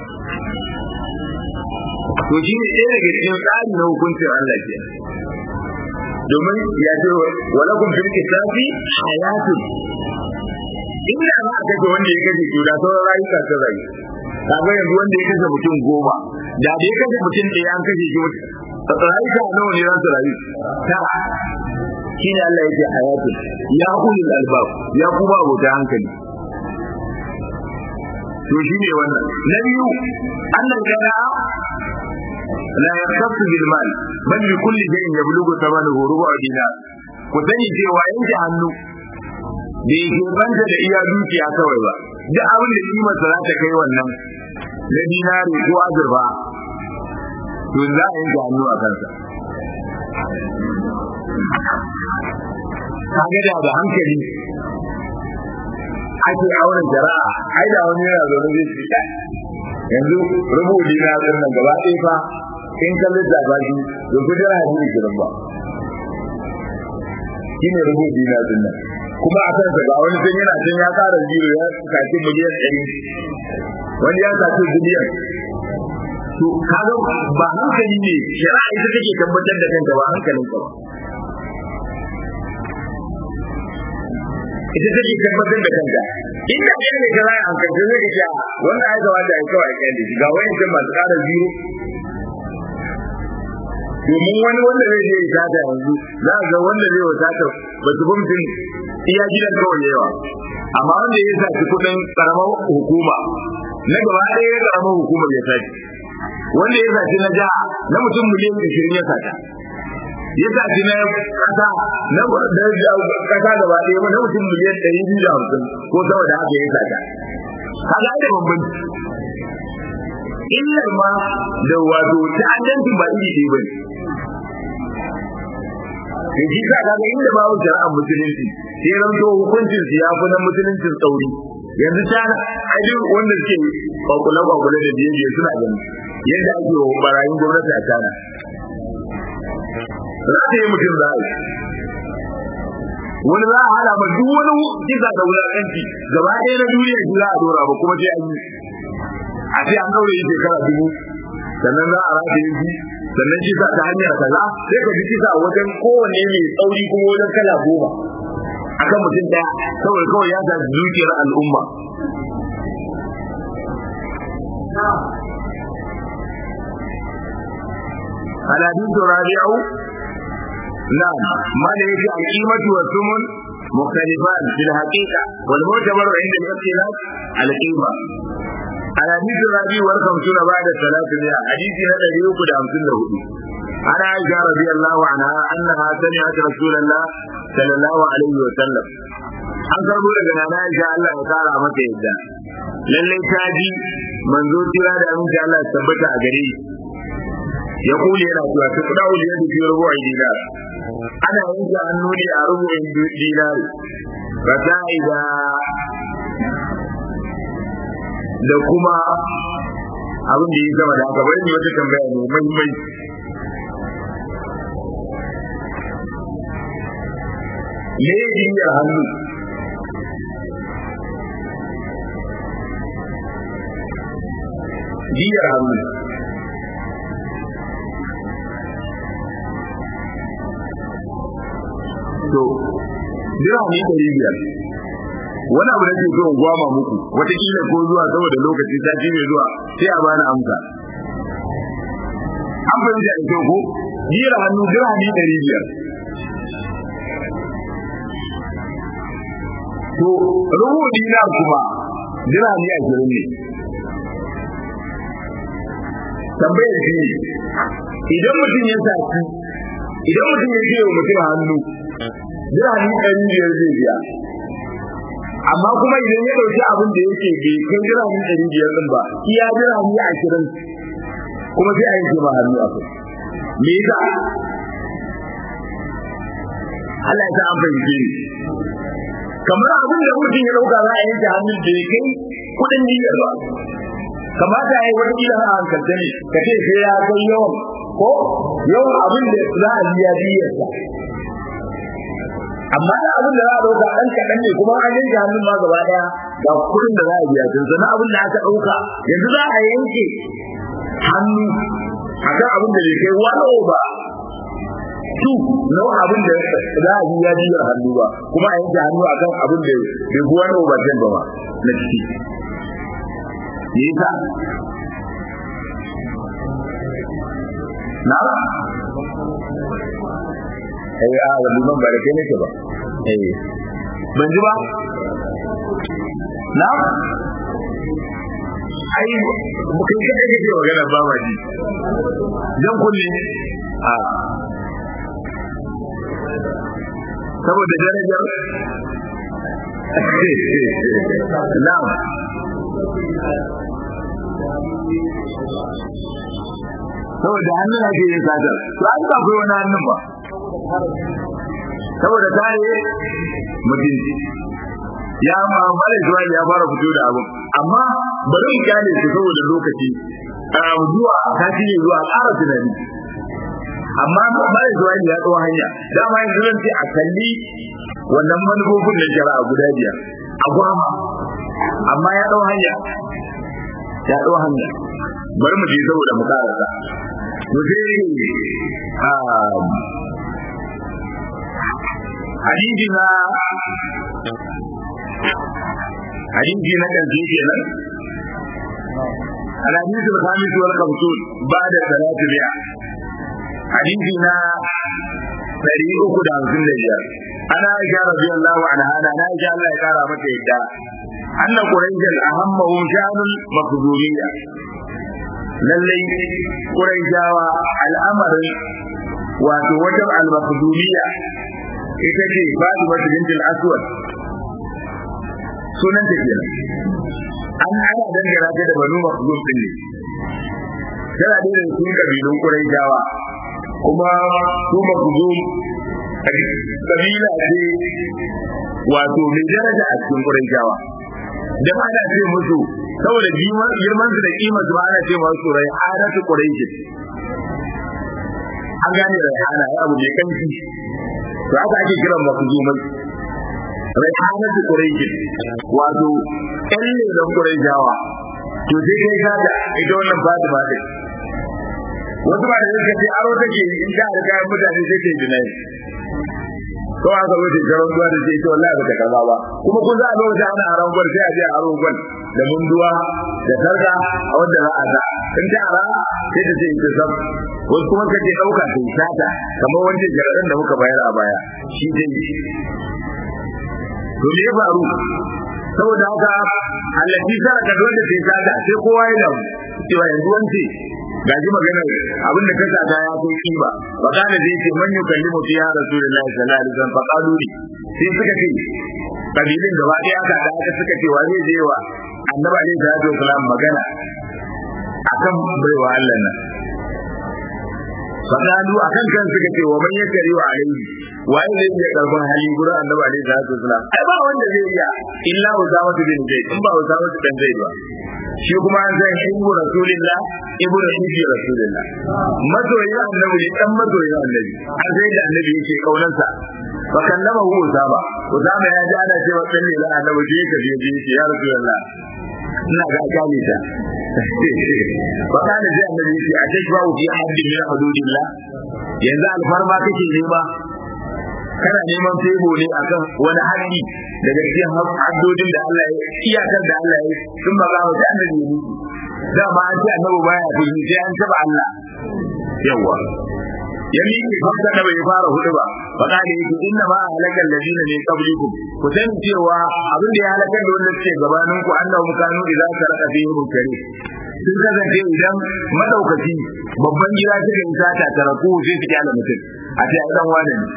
to shi ne ɗaya daga cikin tsari na hukuncin Allah ke domin ya ce walakum fil kisafi hayatun inda za a kashe wanda ya kashe to da sauran rayuka sun rayu kaga yanzu wanda ya kashe mutum goma da da ya kashe mutum ɗaya an kashe shi rayuka nawa ne za su rayu tara shi ne Allah yake hayatun ya ulul albab ya kuma abota hankali to shi ne wannan na biyu annan kana la yaktasu bil mal bal bi kulli shay'in yablughu thamanuhu rubu dinar ku sani cewa yanke hannu da yake banta da iya dukiya kawai ba duk abin da kimar sa za ta kai wannan na dinari ko azurfa to za a yanke hannu a kansa kaga da da hankali ake auren jara'a ai da wani yana zaune zai ce kai yanzu rubuci na nan gaba ɗaya fa in ka lissafa shi da ku jira hadisi kiran ba shine rubuci na nan kuma a kansa ga wani sun yana can ya ƙara zero ya sace miliyan ɗari wani ya sace biliyan to kaga ba hankali ne shari'a ita take tabbatar da kanta ba hankalin ka ba ita take tabbatar da kanta inda kai ne kana an kace zai ka ce wanda ai ga wanda ai kawai kai ne ga wani can masu ƙara zero domin wani wanda zai je ya tata yanzu za a ga wanda zai wata ba su mutum iya gidan kawai yawa amma wanda ya saci kuɗin ƙaramar hukuma na gaba ɗaya ya ƙaramar hukumar ya saci wanda ya saci na jiha na mutum miliyan ashirin ya sata ya saci na kasa na kasa gaba ɗaya na mutum miliyan ɗari biyu da hamsin ko sama da haka ya sata kaga da bambanci illar ma da wato ta'addancin ba iri ɗaya ba ne shi sa kaga inda babu shari'ar musulunci sai ranto hukuncin su ya fi na musuluncin tsauri yanzu ta ajin wanda suke kwakule kwakule da biye biye suna gani yadda ake wa barayin gwamnati a tana za ta yi mutum za a yi wani za a hada ma duk wani kisa da wulakanci gaba ɗaya na duniya shi za a dora ba kuma sai an yi a ce an ɗaure shekara dubu sannan za a rataye shi sannan kisa ta hanyar kaza sai ka ji kisa wajen kowanne mai tsauri kuma wajen kala goma akan mutum daya kawai kawai ya zaci dukiyar al'umma الحديث الرابع نعم ما ليس القيمة والثمن مختلفان في الحقيقة والمعتبر عند الاختلاف القيمة الحديث الرابع والخمسون بعد الثلاثمائة حديث هذا يوكد أمسن له عن عائشة رضي الله عنها أنها سمعت رسول الله صلى الله عليه وسلم an karbo daga nana Aisha Allah ya kara mata yadda lallai ta ji manzo tira da aminci Allah ya tabbata a gare shi ya kule yana cewa ta kuda wuli yadda fi rubu a dinar ana yanke hannu ne a rubu in dinar ba ta da da kuma abin da ya gama da haka bari ne wata tambaya ne muhimmanci me ya jinya hannu jiyar hannu to dirhami ɗari biyar wani abu da ke so in gwama muku wataƙila ko zuwa saboda lokaci sati mai zuwa sai a bani amsa an fahimta da kyau ko jiyar hannu dirhami ɗari biyar to rubu dinar kuma dirhami ashirin ne tambayar shi ne idan mutum ya saci idan mutum ya ce wa mutum hannu dirhami ɗari biyar zai biya amma kuma idan ya ɗauki abin da yake bai kai dirhami ɗari biyar ɗin ba iya dirhami ashirin kuma sai a yi ma hannu a kai me yasa Allah ya sa an fahimce ni kamar abin da mutum ya ɗauka za a yanke hannun da ya kai kuɗin niyyar ba kamata ya yi wani kila a hankalta ne ka ce sai ya kai yawan ko yawan abin da za a biya biyarsa amma da abin da za a ɗauka ɗan kaɗan ne kuma an yanke hannun ma gaba ɗaya ga kuɗin da za a biya tun sana abin da aka ɗauka yanzu za a yanke hannu a kan abin da bai kai wani over su na abin da za a biya biyar hannu ba kuma a yanke hannu a kan abin da bai fi wani over ten ba na ciki me yasa na eh a wani ban ba da kai nake ba eh ban ji ba na ai kai kai kake magana ba ma ji dan kunne a saboda darajar na'am saboda hannun ake yin satar to an ba kai wani hannun ba saboda kare mutunci ya ma mala zuwa ya fara fito da abin amma bari mu kyale su saboda lokaci a zuwa sati ne zuwa ƙara tunani amma mala zuwa ya tsawo hanya dama yanzu zan ce a kalli wannan manufofin da shari'a guda biyar a gwama amma ya ɗau hanya ya ɗau hanya bari mu je saboda mu karasa mu je hadisi na hadisi na kan shi kenan الحديث الخامس والخمسون بعد ثلاث مئة حديثنا ɗari uku da hamsin da biyar ana aisha radiyallahu anha ana na aisha Allah ya kara mata yadda anna quraishan ahammahum sha'anul makhzumiyya lallai quraishawa al'amarin wato wajen al-makhzumiyya ita ce Fatima bint al-Aswad sunan ta kenan an ana dangana ta da banu makhzum din ne tana da irin sun kabilun quraishawa kuma su makhzum kabila ce wato mai daraja a cikin quraishawa da ana ce musu saboda girman su da kimar su ana ce masu rai adatu quraish an gane rai ana ya abu mai kanki to haka ake kiran makhzumai rai adatu quraish wato ƴan lelan quraishawa to sai kai kaga ita wannan Fatima din wasu ba da suka ce aro take in ta da kayan mutane sai ta jinai ko aka zo ta garon duwa da ce ita wallahi ba ta kaza ba kuma kun za a lokacin ana aron gwal sai a je a aro gwal da munduwa da sarka a wanda za a da in ta ara sai ta ce ita sam wasu kuma ka ce ɗauka ta yi sata kamar wancan jaraɗin da muka bayar a baya shi dai to me ya faru saboda haka allati saraka dole sai ta da sai kowa ya damu cewa yanzu wance gaji magana abin da ka sata ya kai kiba fa kana zai ce man yukallimu fiha rasulullahi sallallahu alaihi wasallam fa qalu li sai suka ce kabilin gaba ɗaya aka da aka suka ce wa zai je wa annabi alaihi salatu wasallam magana akan baiwa Allah nan fadalu akan kan suka ce wa man yakari wa alaihi waye zai iya karban hali gurin annabi alaihi salatu wasallam ai ba wanda zai iya illa usama bin zaid in ba usama bin zaid ba shi kuma an san ibnu rasulillah ibnu hibbi rasulillah mazoyin annabi ne dan mazoyin annabi an sai da annabi yake kaunansa fa kallama hu usama usama ya ji ana cewa dan ne la annabi je ka je je ya rasulullah ina ga akali ta fa kana ji annabi yake a take ba fi haddi min hududillah yanzu alfarma kake nema kana neman fego ne akan wani haddi daga cikin haddodin da Allah ya iyakar da Allah ya sun ba za mu ta annabi ne da ma an ce annabi baya fi sai an taba Allah yawa ya miƙe farka da bai fara hudu ba fa kana yake inna ma halakal ladina min qablikum ku san cewa abin da ya halakar da wanda suke gabanin ku annabi kanu idza saraka fihi mukari sun kasance idan madaukaki babban gida suka yi sata taraku sai su kyala mutum a ce ai dan wane ne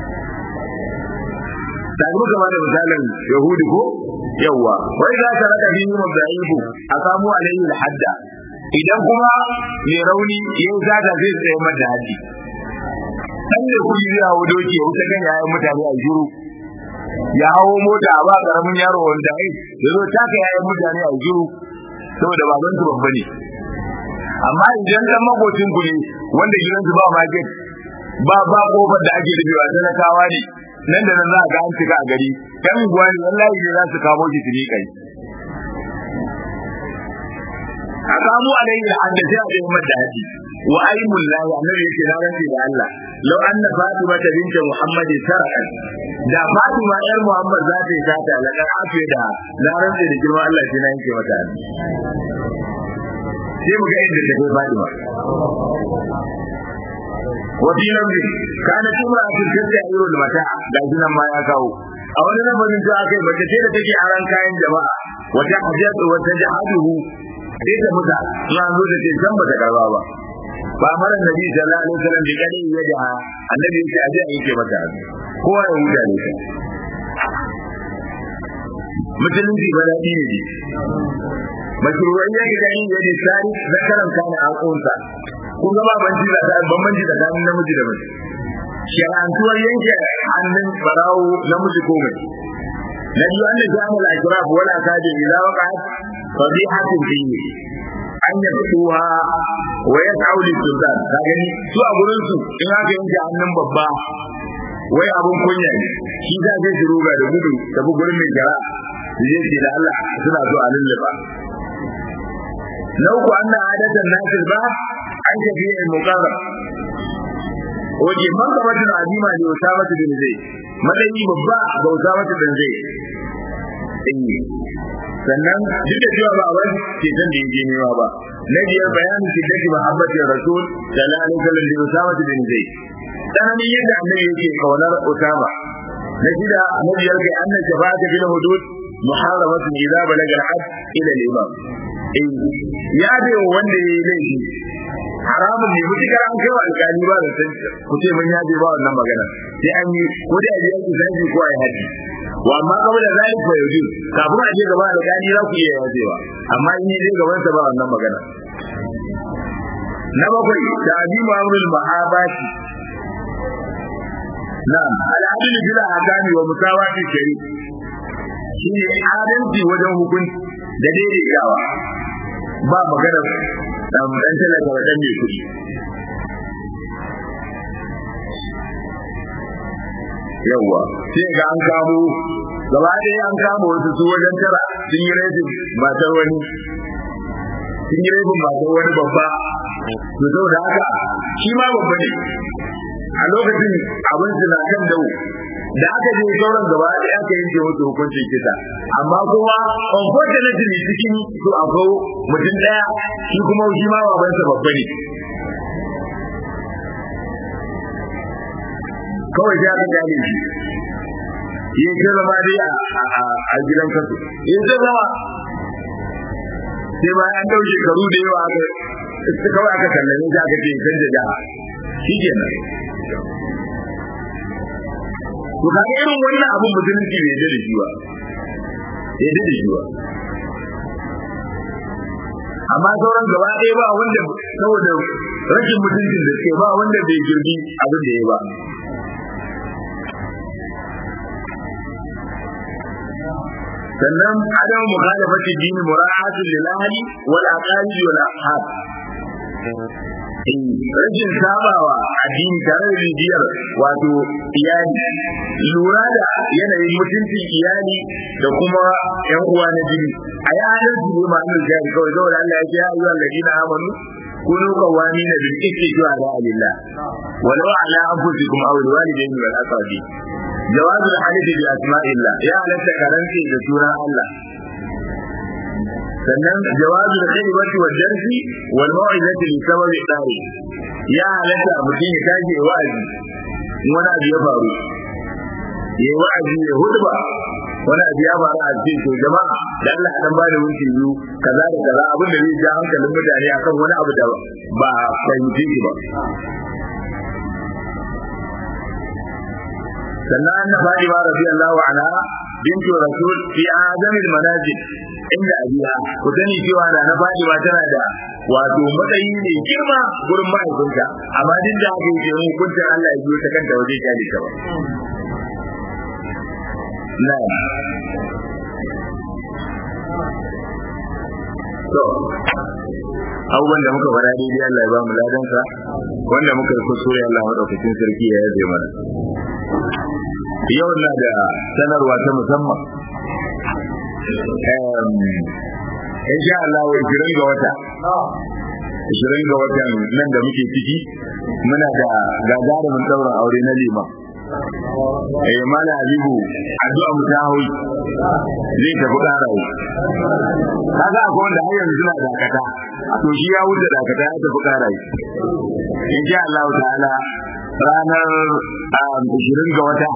da muka ba da misalin yahudi ko yawa wai za ka raka biyu mabda'ibu a samu alayhi hadda idan kuma mai rauni ya yi zata zai tsaye mata haddi dan da kuɗi zai hawo doki ya wuce kan yayan mutane a juru ya hawo mota a ba karamin yaro wanda ai ya zo taka yayan mutane a juru saboda baban su babba ne amma idan dan makocin ku ne wanda gidansu ba market ba ba kofar da ake rufewa talakawa ne nan da nan za a ga an cika a gari yan unguwa ne wallahi ne za su kamo shi tuni kai a samu alayhi da hadda sai a yi mata haji wa aymul lahi annabi yake na rantsi da Allah law anna fatima binta muhammad sarakat da fatima yar muhammad za ta yi sata la kan afi da na rantsi da girman Allah sai na yanke mata haji sai mu ga inda ta kai fatima وفي لفظ كانت امرأة تستعير المتاع لكن ما يكاو a wani lamarin ta akai mace ce da take aran kayan jama'a wata hajjat wata jahaduhu sai ta muta ina zo da ce san bata karba ba ba mara nabi sallallahu alaihi wasallam da kadi ya da annabi yake aje a yake mata kowa ya huta ne musulunci ba daɗi ne ne mashruwan ya ga yin yadda tsari zakaran kana a kunsa kun ga ba banci da ta bambanci da kan namiji da mace shari'antuwar yanke hannun barawo namiji ko mace na biyu an da jami'al ajrab wala kaje idza waqa'at fadihatin fihi an yatuha wa yas'u lis-sultan ka gani su a gurin su in aka yanke hannun babba wai abun kunya ne shi za zai su ruga da gudu da gurin mai jara su je ce da Allah suna so a lulluba na uku anna adatan nasil ba an tafi al muqarrab waje man ga mutum azima ne usama bin zaid madani babba ga usama bin zaid sannan duk da cewa ba wani ke san da yake nema ba na biyar bayanin shiddati muhabbati rasul sallallahu alaihi wasallam da usama bin zaid tsananin yadda annabi yake kaunar usama na shida na biyar ga annan shafa'ata bil hudud muharramatun idza balaga al-hadd ila al-imam ya bai wanda ya yi laifi haramun ne mutukar an kai wa alƙali ba da san ku ce mun yaje ba wannan magana sai an yi ko da ya yi sai ko ai haji wa amma kawai da zai fa yaji kafin a je gaba alƙali za ku iya yajewa amma in yi gaban sa ba wannan magana na bakwai da abi ma'amrul mahabati na'am al'adil bila hakami wa musawati shari shine adalci wajen hukunci da daidaitawa ba magana dan dan talaka da dan mai kuɗi yawa sai ga an kamo gaba ɗaya an kama wasu su wajen tara sun yi rajin matar wani sun yi rajin matar wani babba to saboda haka shi ma babba ne a lokacin abin su na kan dawo da aka je sauran gaba ɗaya aka yanke musu hukuncin kisa amma kuma unfortunately cikin su akwai mutum ɗaya shi kuma shi ma babansa babba ne kawai sai aka gane shi ya ce zama dai a gidan kasu ya ce zama sai bayan an dauke karu da yawa aka kawai aka kallame shi aka ce canza jaha shi kenan to kaga irin wannan abun musulunci bai da shi ba bai da shi ba amma sauran gaba ɗaya ba wanda saboda rashin mutuncin da suke ba wanda bai girbi abin da ya ba sannan adam mukhalafati dini mura'atu lil ahli wal aqali wal ashab rashin sabawa addini tare da bibiyar wato iyali lura da yanayin mutuncin iyali da kuma yan uwa na jini a yi halin su ne ma'anar jari kawai saboda Allah ya ce ya ayyuhal ladina amanu kunu qawamina bil qisti shuhada lillah walau ala anfusikum aw alwalidayni wal aqrabin jawazu al-halifi bi asma'illah ya halatta karanci da sunan Allah sannan jawazu da kalimati wa darsi wal mau'izati li sababi tsari ya halatta mutum ya tashi wa'azi wani abu ya faru ya wa'azi ya hudba wani abu ya faru a cikin to jama'a da Allah dan ba da minti biyu kaza da kaza abin da zai ja hankalin mutane akan wani abu da ba fahimci shi ba sannan anna Fatima radiyallahu anha bintu rasul fi azamil manazil inda abiya ku sani cewa da na Fatima tana da wato matsayi ne girma gurin mahaifinta amma duk da haka yake mun kunta Allah ya biyo ta kanta waje ta ta ba na to abubuwan da muka fara daidai Allah ya ba mu ladansa wanda muka yi kuskure Allah madaukakin sarki ya yaje mana yau na da sanarwa ta musamman in sha Allah wa 20 ga wata 20 ga watan nan da muke ciki muna da gagarumin daurin aure na liman eh mala habibu addu'a mu ta hauyi zai tafi karawo kaga akwai wanda har yanzu suna dakata to shi ya wuce dakata ya tafi karawo insha Allah ta'ala ranar 20 ga wata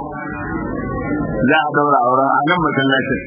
za a daura auren a nan masallacin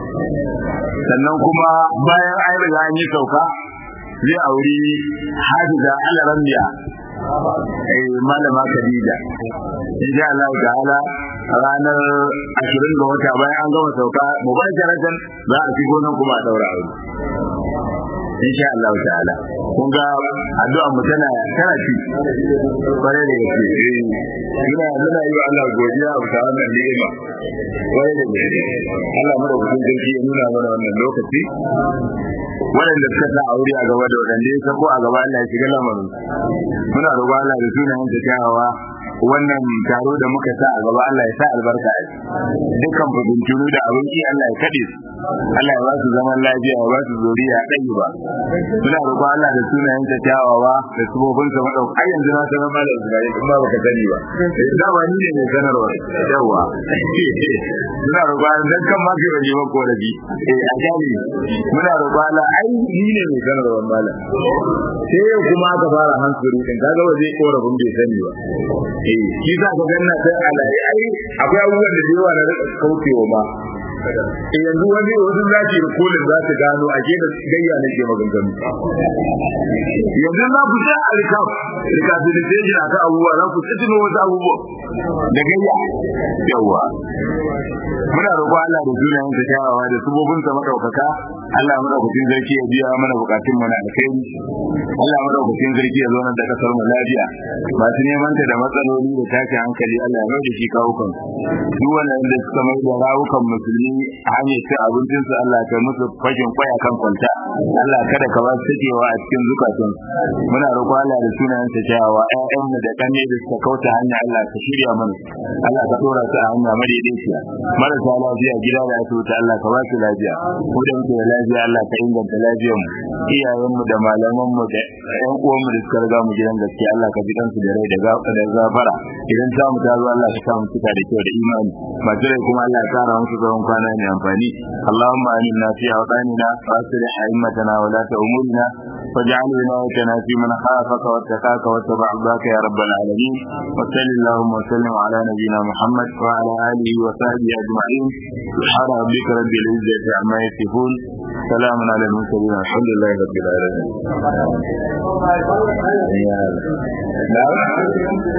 sannan kuma bayan an riga an yi sauka zai auri hafiza alarambiya eh malama Khadija insha Allah ta'ala ranar 20 ga wata bayan an gama sauka mubasharatan za a shigo nan kuma a daura aure insha Allah ta'ala kun ga addu'a mu tana tana ci bare da yake ina muna yi wa Allah godiya a ta wannan ni'ima bare da yake Allah mu da kudin sarki ya nuna mana wannan lokaci waɗanda suka sa aure a gaba da waɗanda ya sako a gaba Allah ya shiga lamarin muna roƙon Allah da sunayen ta kyawawa wannan taro da muka sa a gaba Allah ya sa albarka a dukkan fitintunu da abin ki Allah ya kaɗe su Allah ya ba su zaman lafiya ya ba su zuriya ɗayi ba muna roƙon Allah da sunayen ta kyawawa da subobin sa madauka ai yanzu na sanar malam Ibrahim kuma baka sani ba da ba ni ne mai sanarwa yawa muna roƙon dan kan ma kai bane mako da bi eh a jami muna roƙon Allah ai ni ne mai sanarwa malam sai yau kuma aka fara hankali din kaga ba zai korafin bai sani ba eh shi za ka ganna sai alayi ai akwai abubuwan da yawa na kaucewa ma eh yanzu wani wasu za su yi kolin za su gano a ke da gayya na ke maganganu yanzu za ku sa a rikaf rikabilitation a kan abubuwa za ku tsitino wasu abubuwa da gayya yawa muna roƙo Allah da sunayen sa kyawawa da subobin sa madaukaka Allah madaukakin sarki ya biya mana bukatun mu na alkhairi Allah madaukakin sarki ya zo nan da kasar mu lafiya masu neman ta da matsaloli da tashi hankali Allah ya mai da shi kawukan duk wanda suka mai da rawukan musulmi a hanyar cin abincin su Allah ka musu fashin kwaya kan kwanta Allah kada ka ba su takewa a cikin zukatun muna roƙo Allah da sunayen sa kyawawa ƴaƴan mu da kanne da suka kauta hanya Allah ka shirya mana Allah ka dora su a hanya madaidaiciya marasa lafiya gida da asibiti Allah ka ba su lafiya ku da muke da lafiya Allah ka inganta lafiyar mu iyayen mu da malaman mu da ƴan uwan mu da suka riga mu gidan gaskiya Allah ka bi dan su da rai da gafara idan ta mu ta zo Allah ka sa mu cika da kyau da imani masu rai kuma Allah ya kara musu zaman kwana mai amfani Allahumma aminna fi awqanina wa aslih a'immatana wa la ta'murna واجعل ولايتنا في من خافك واتقاك واتبع رضاك يا رب العالمين وصل اللهم وسلم على نبينا محمد وعلى اله وصحبه اجمعين سبحان ربك رب العزه عما يصفون سلام على المرسلين الحمد لله رب العالمين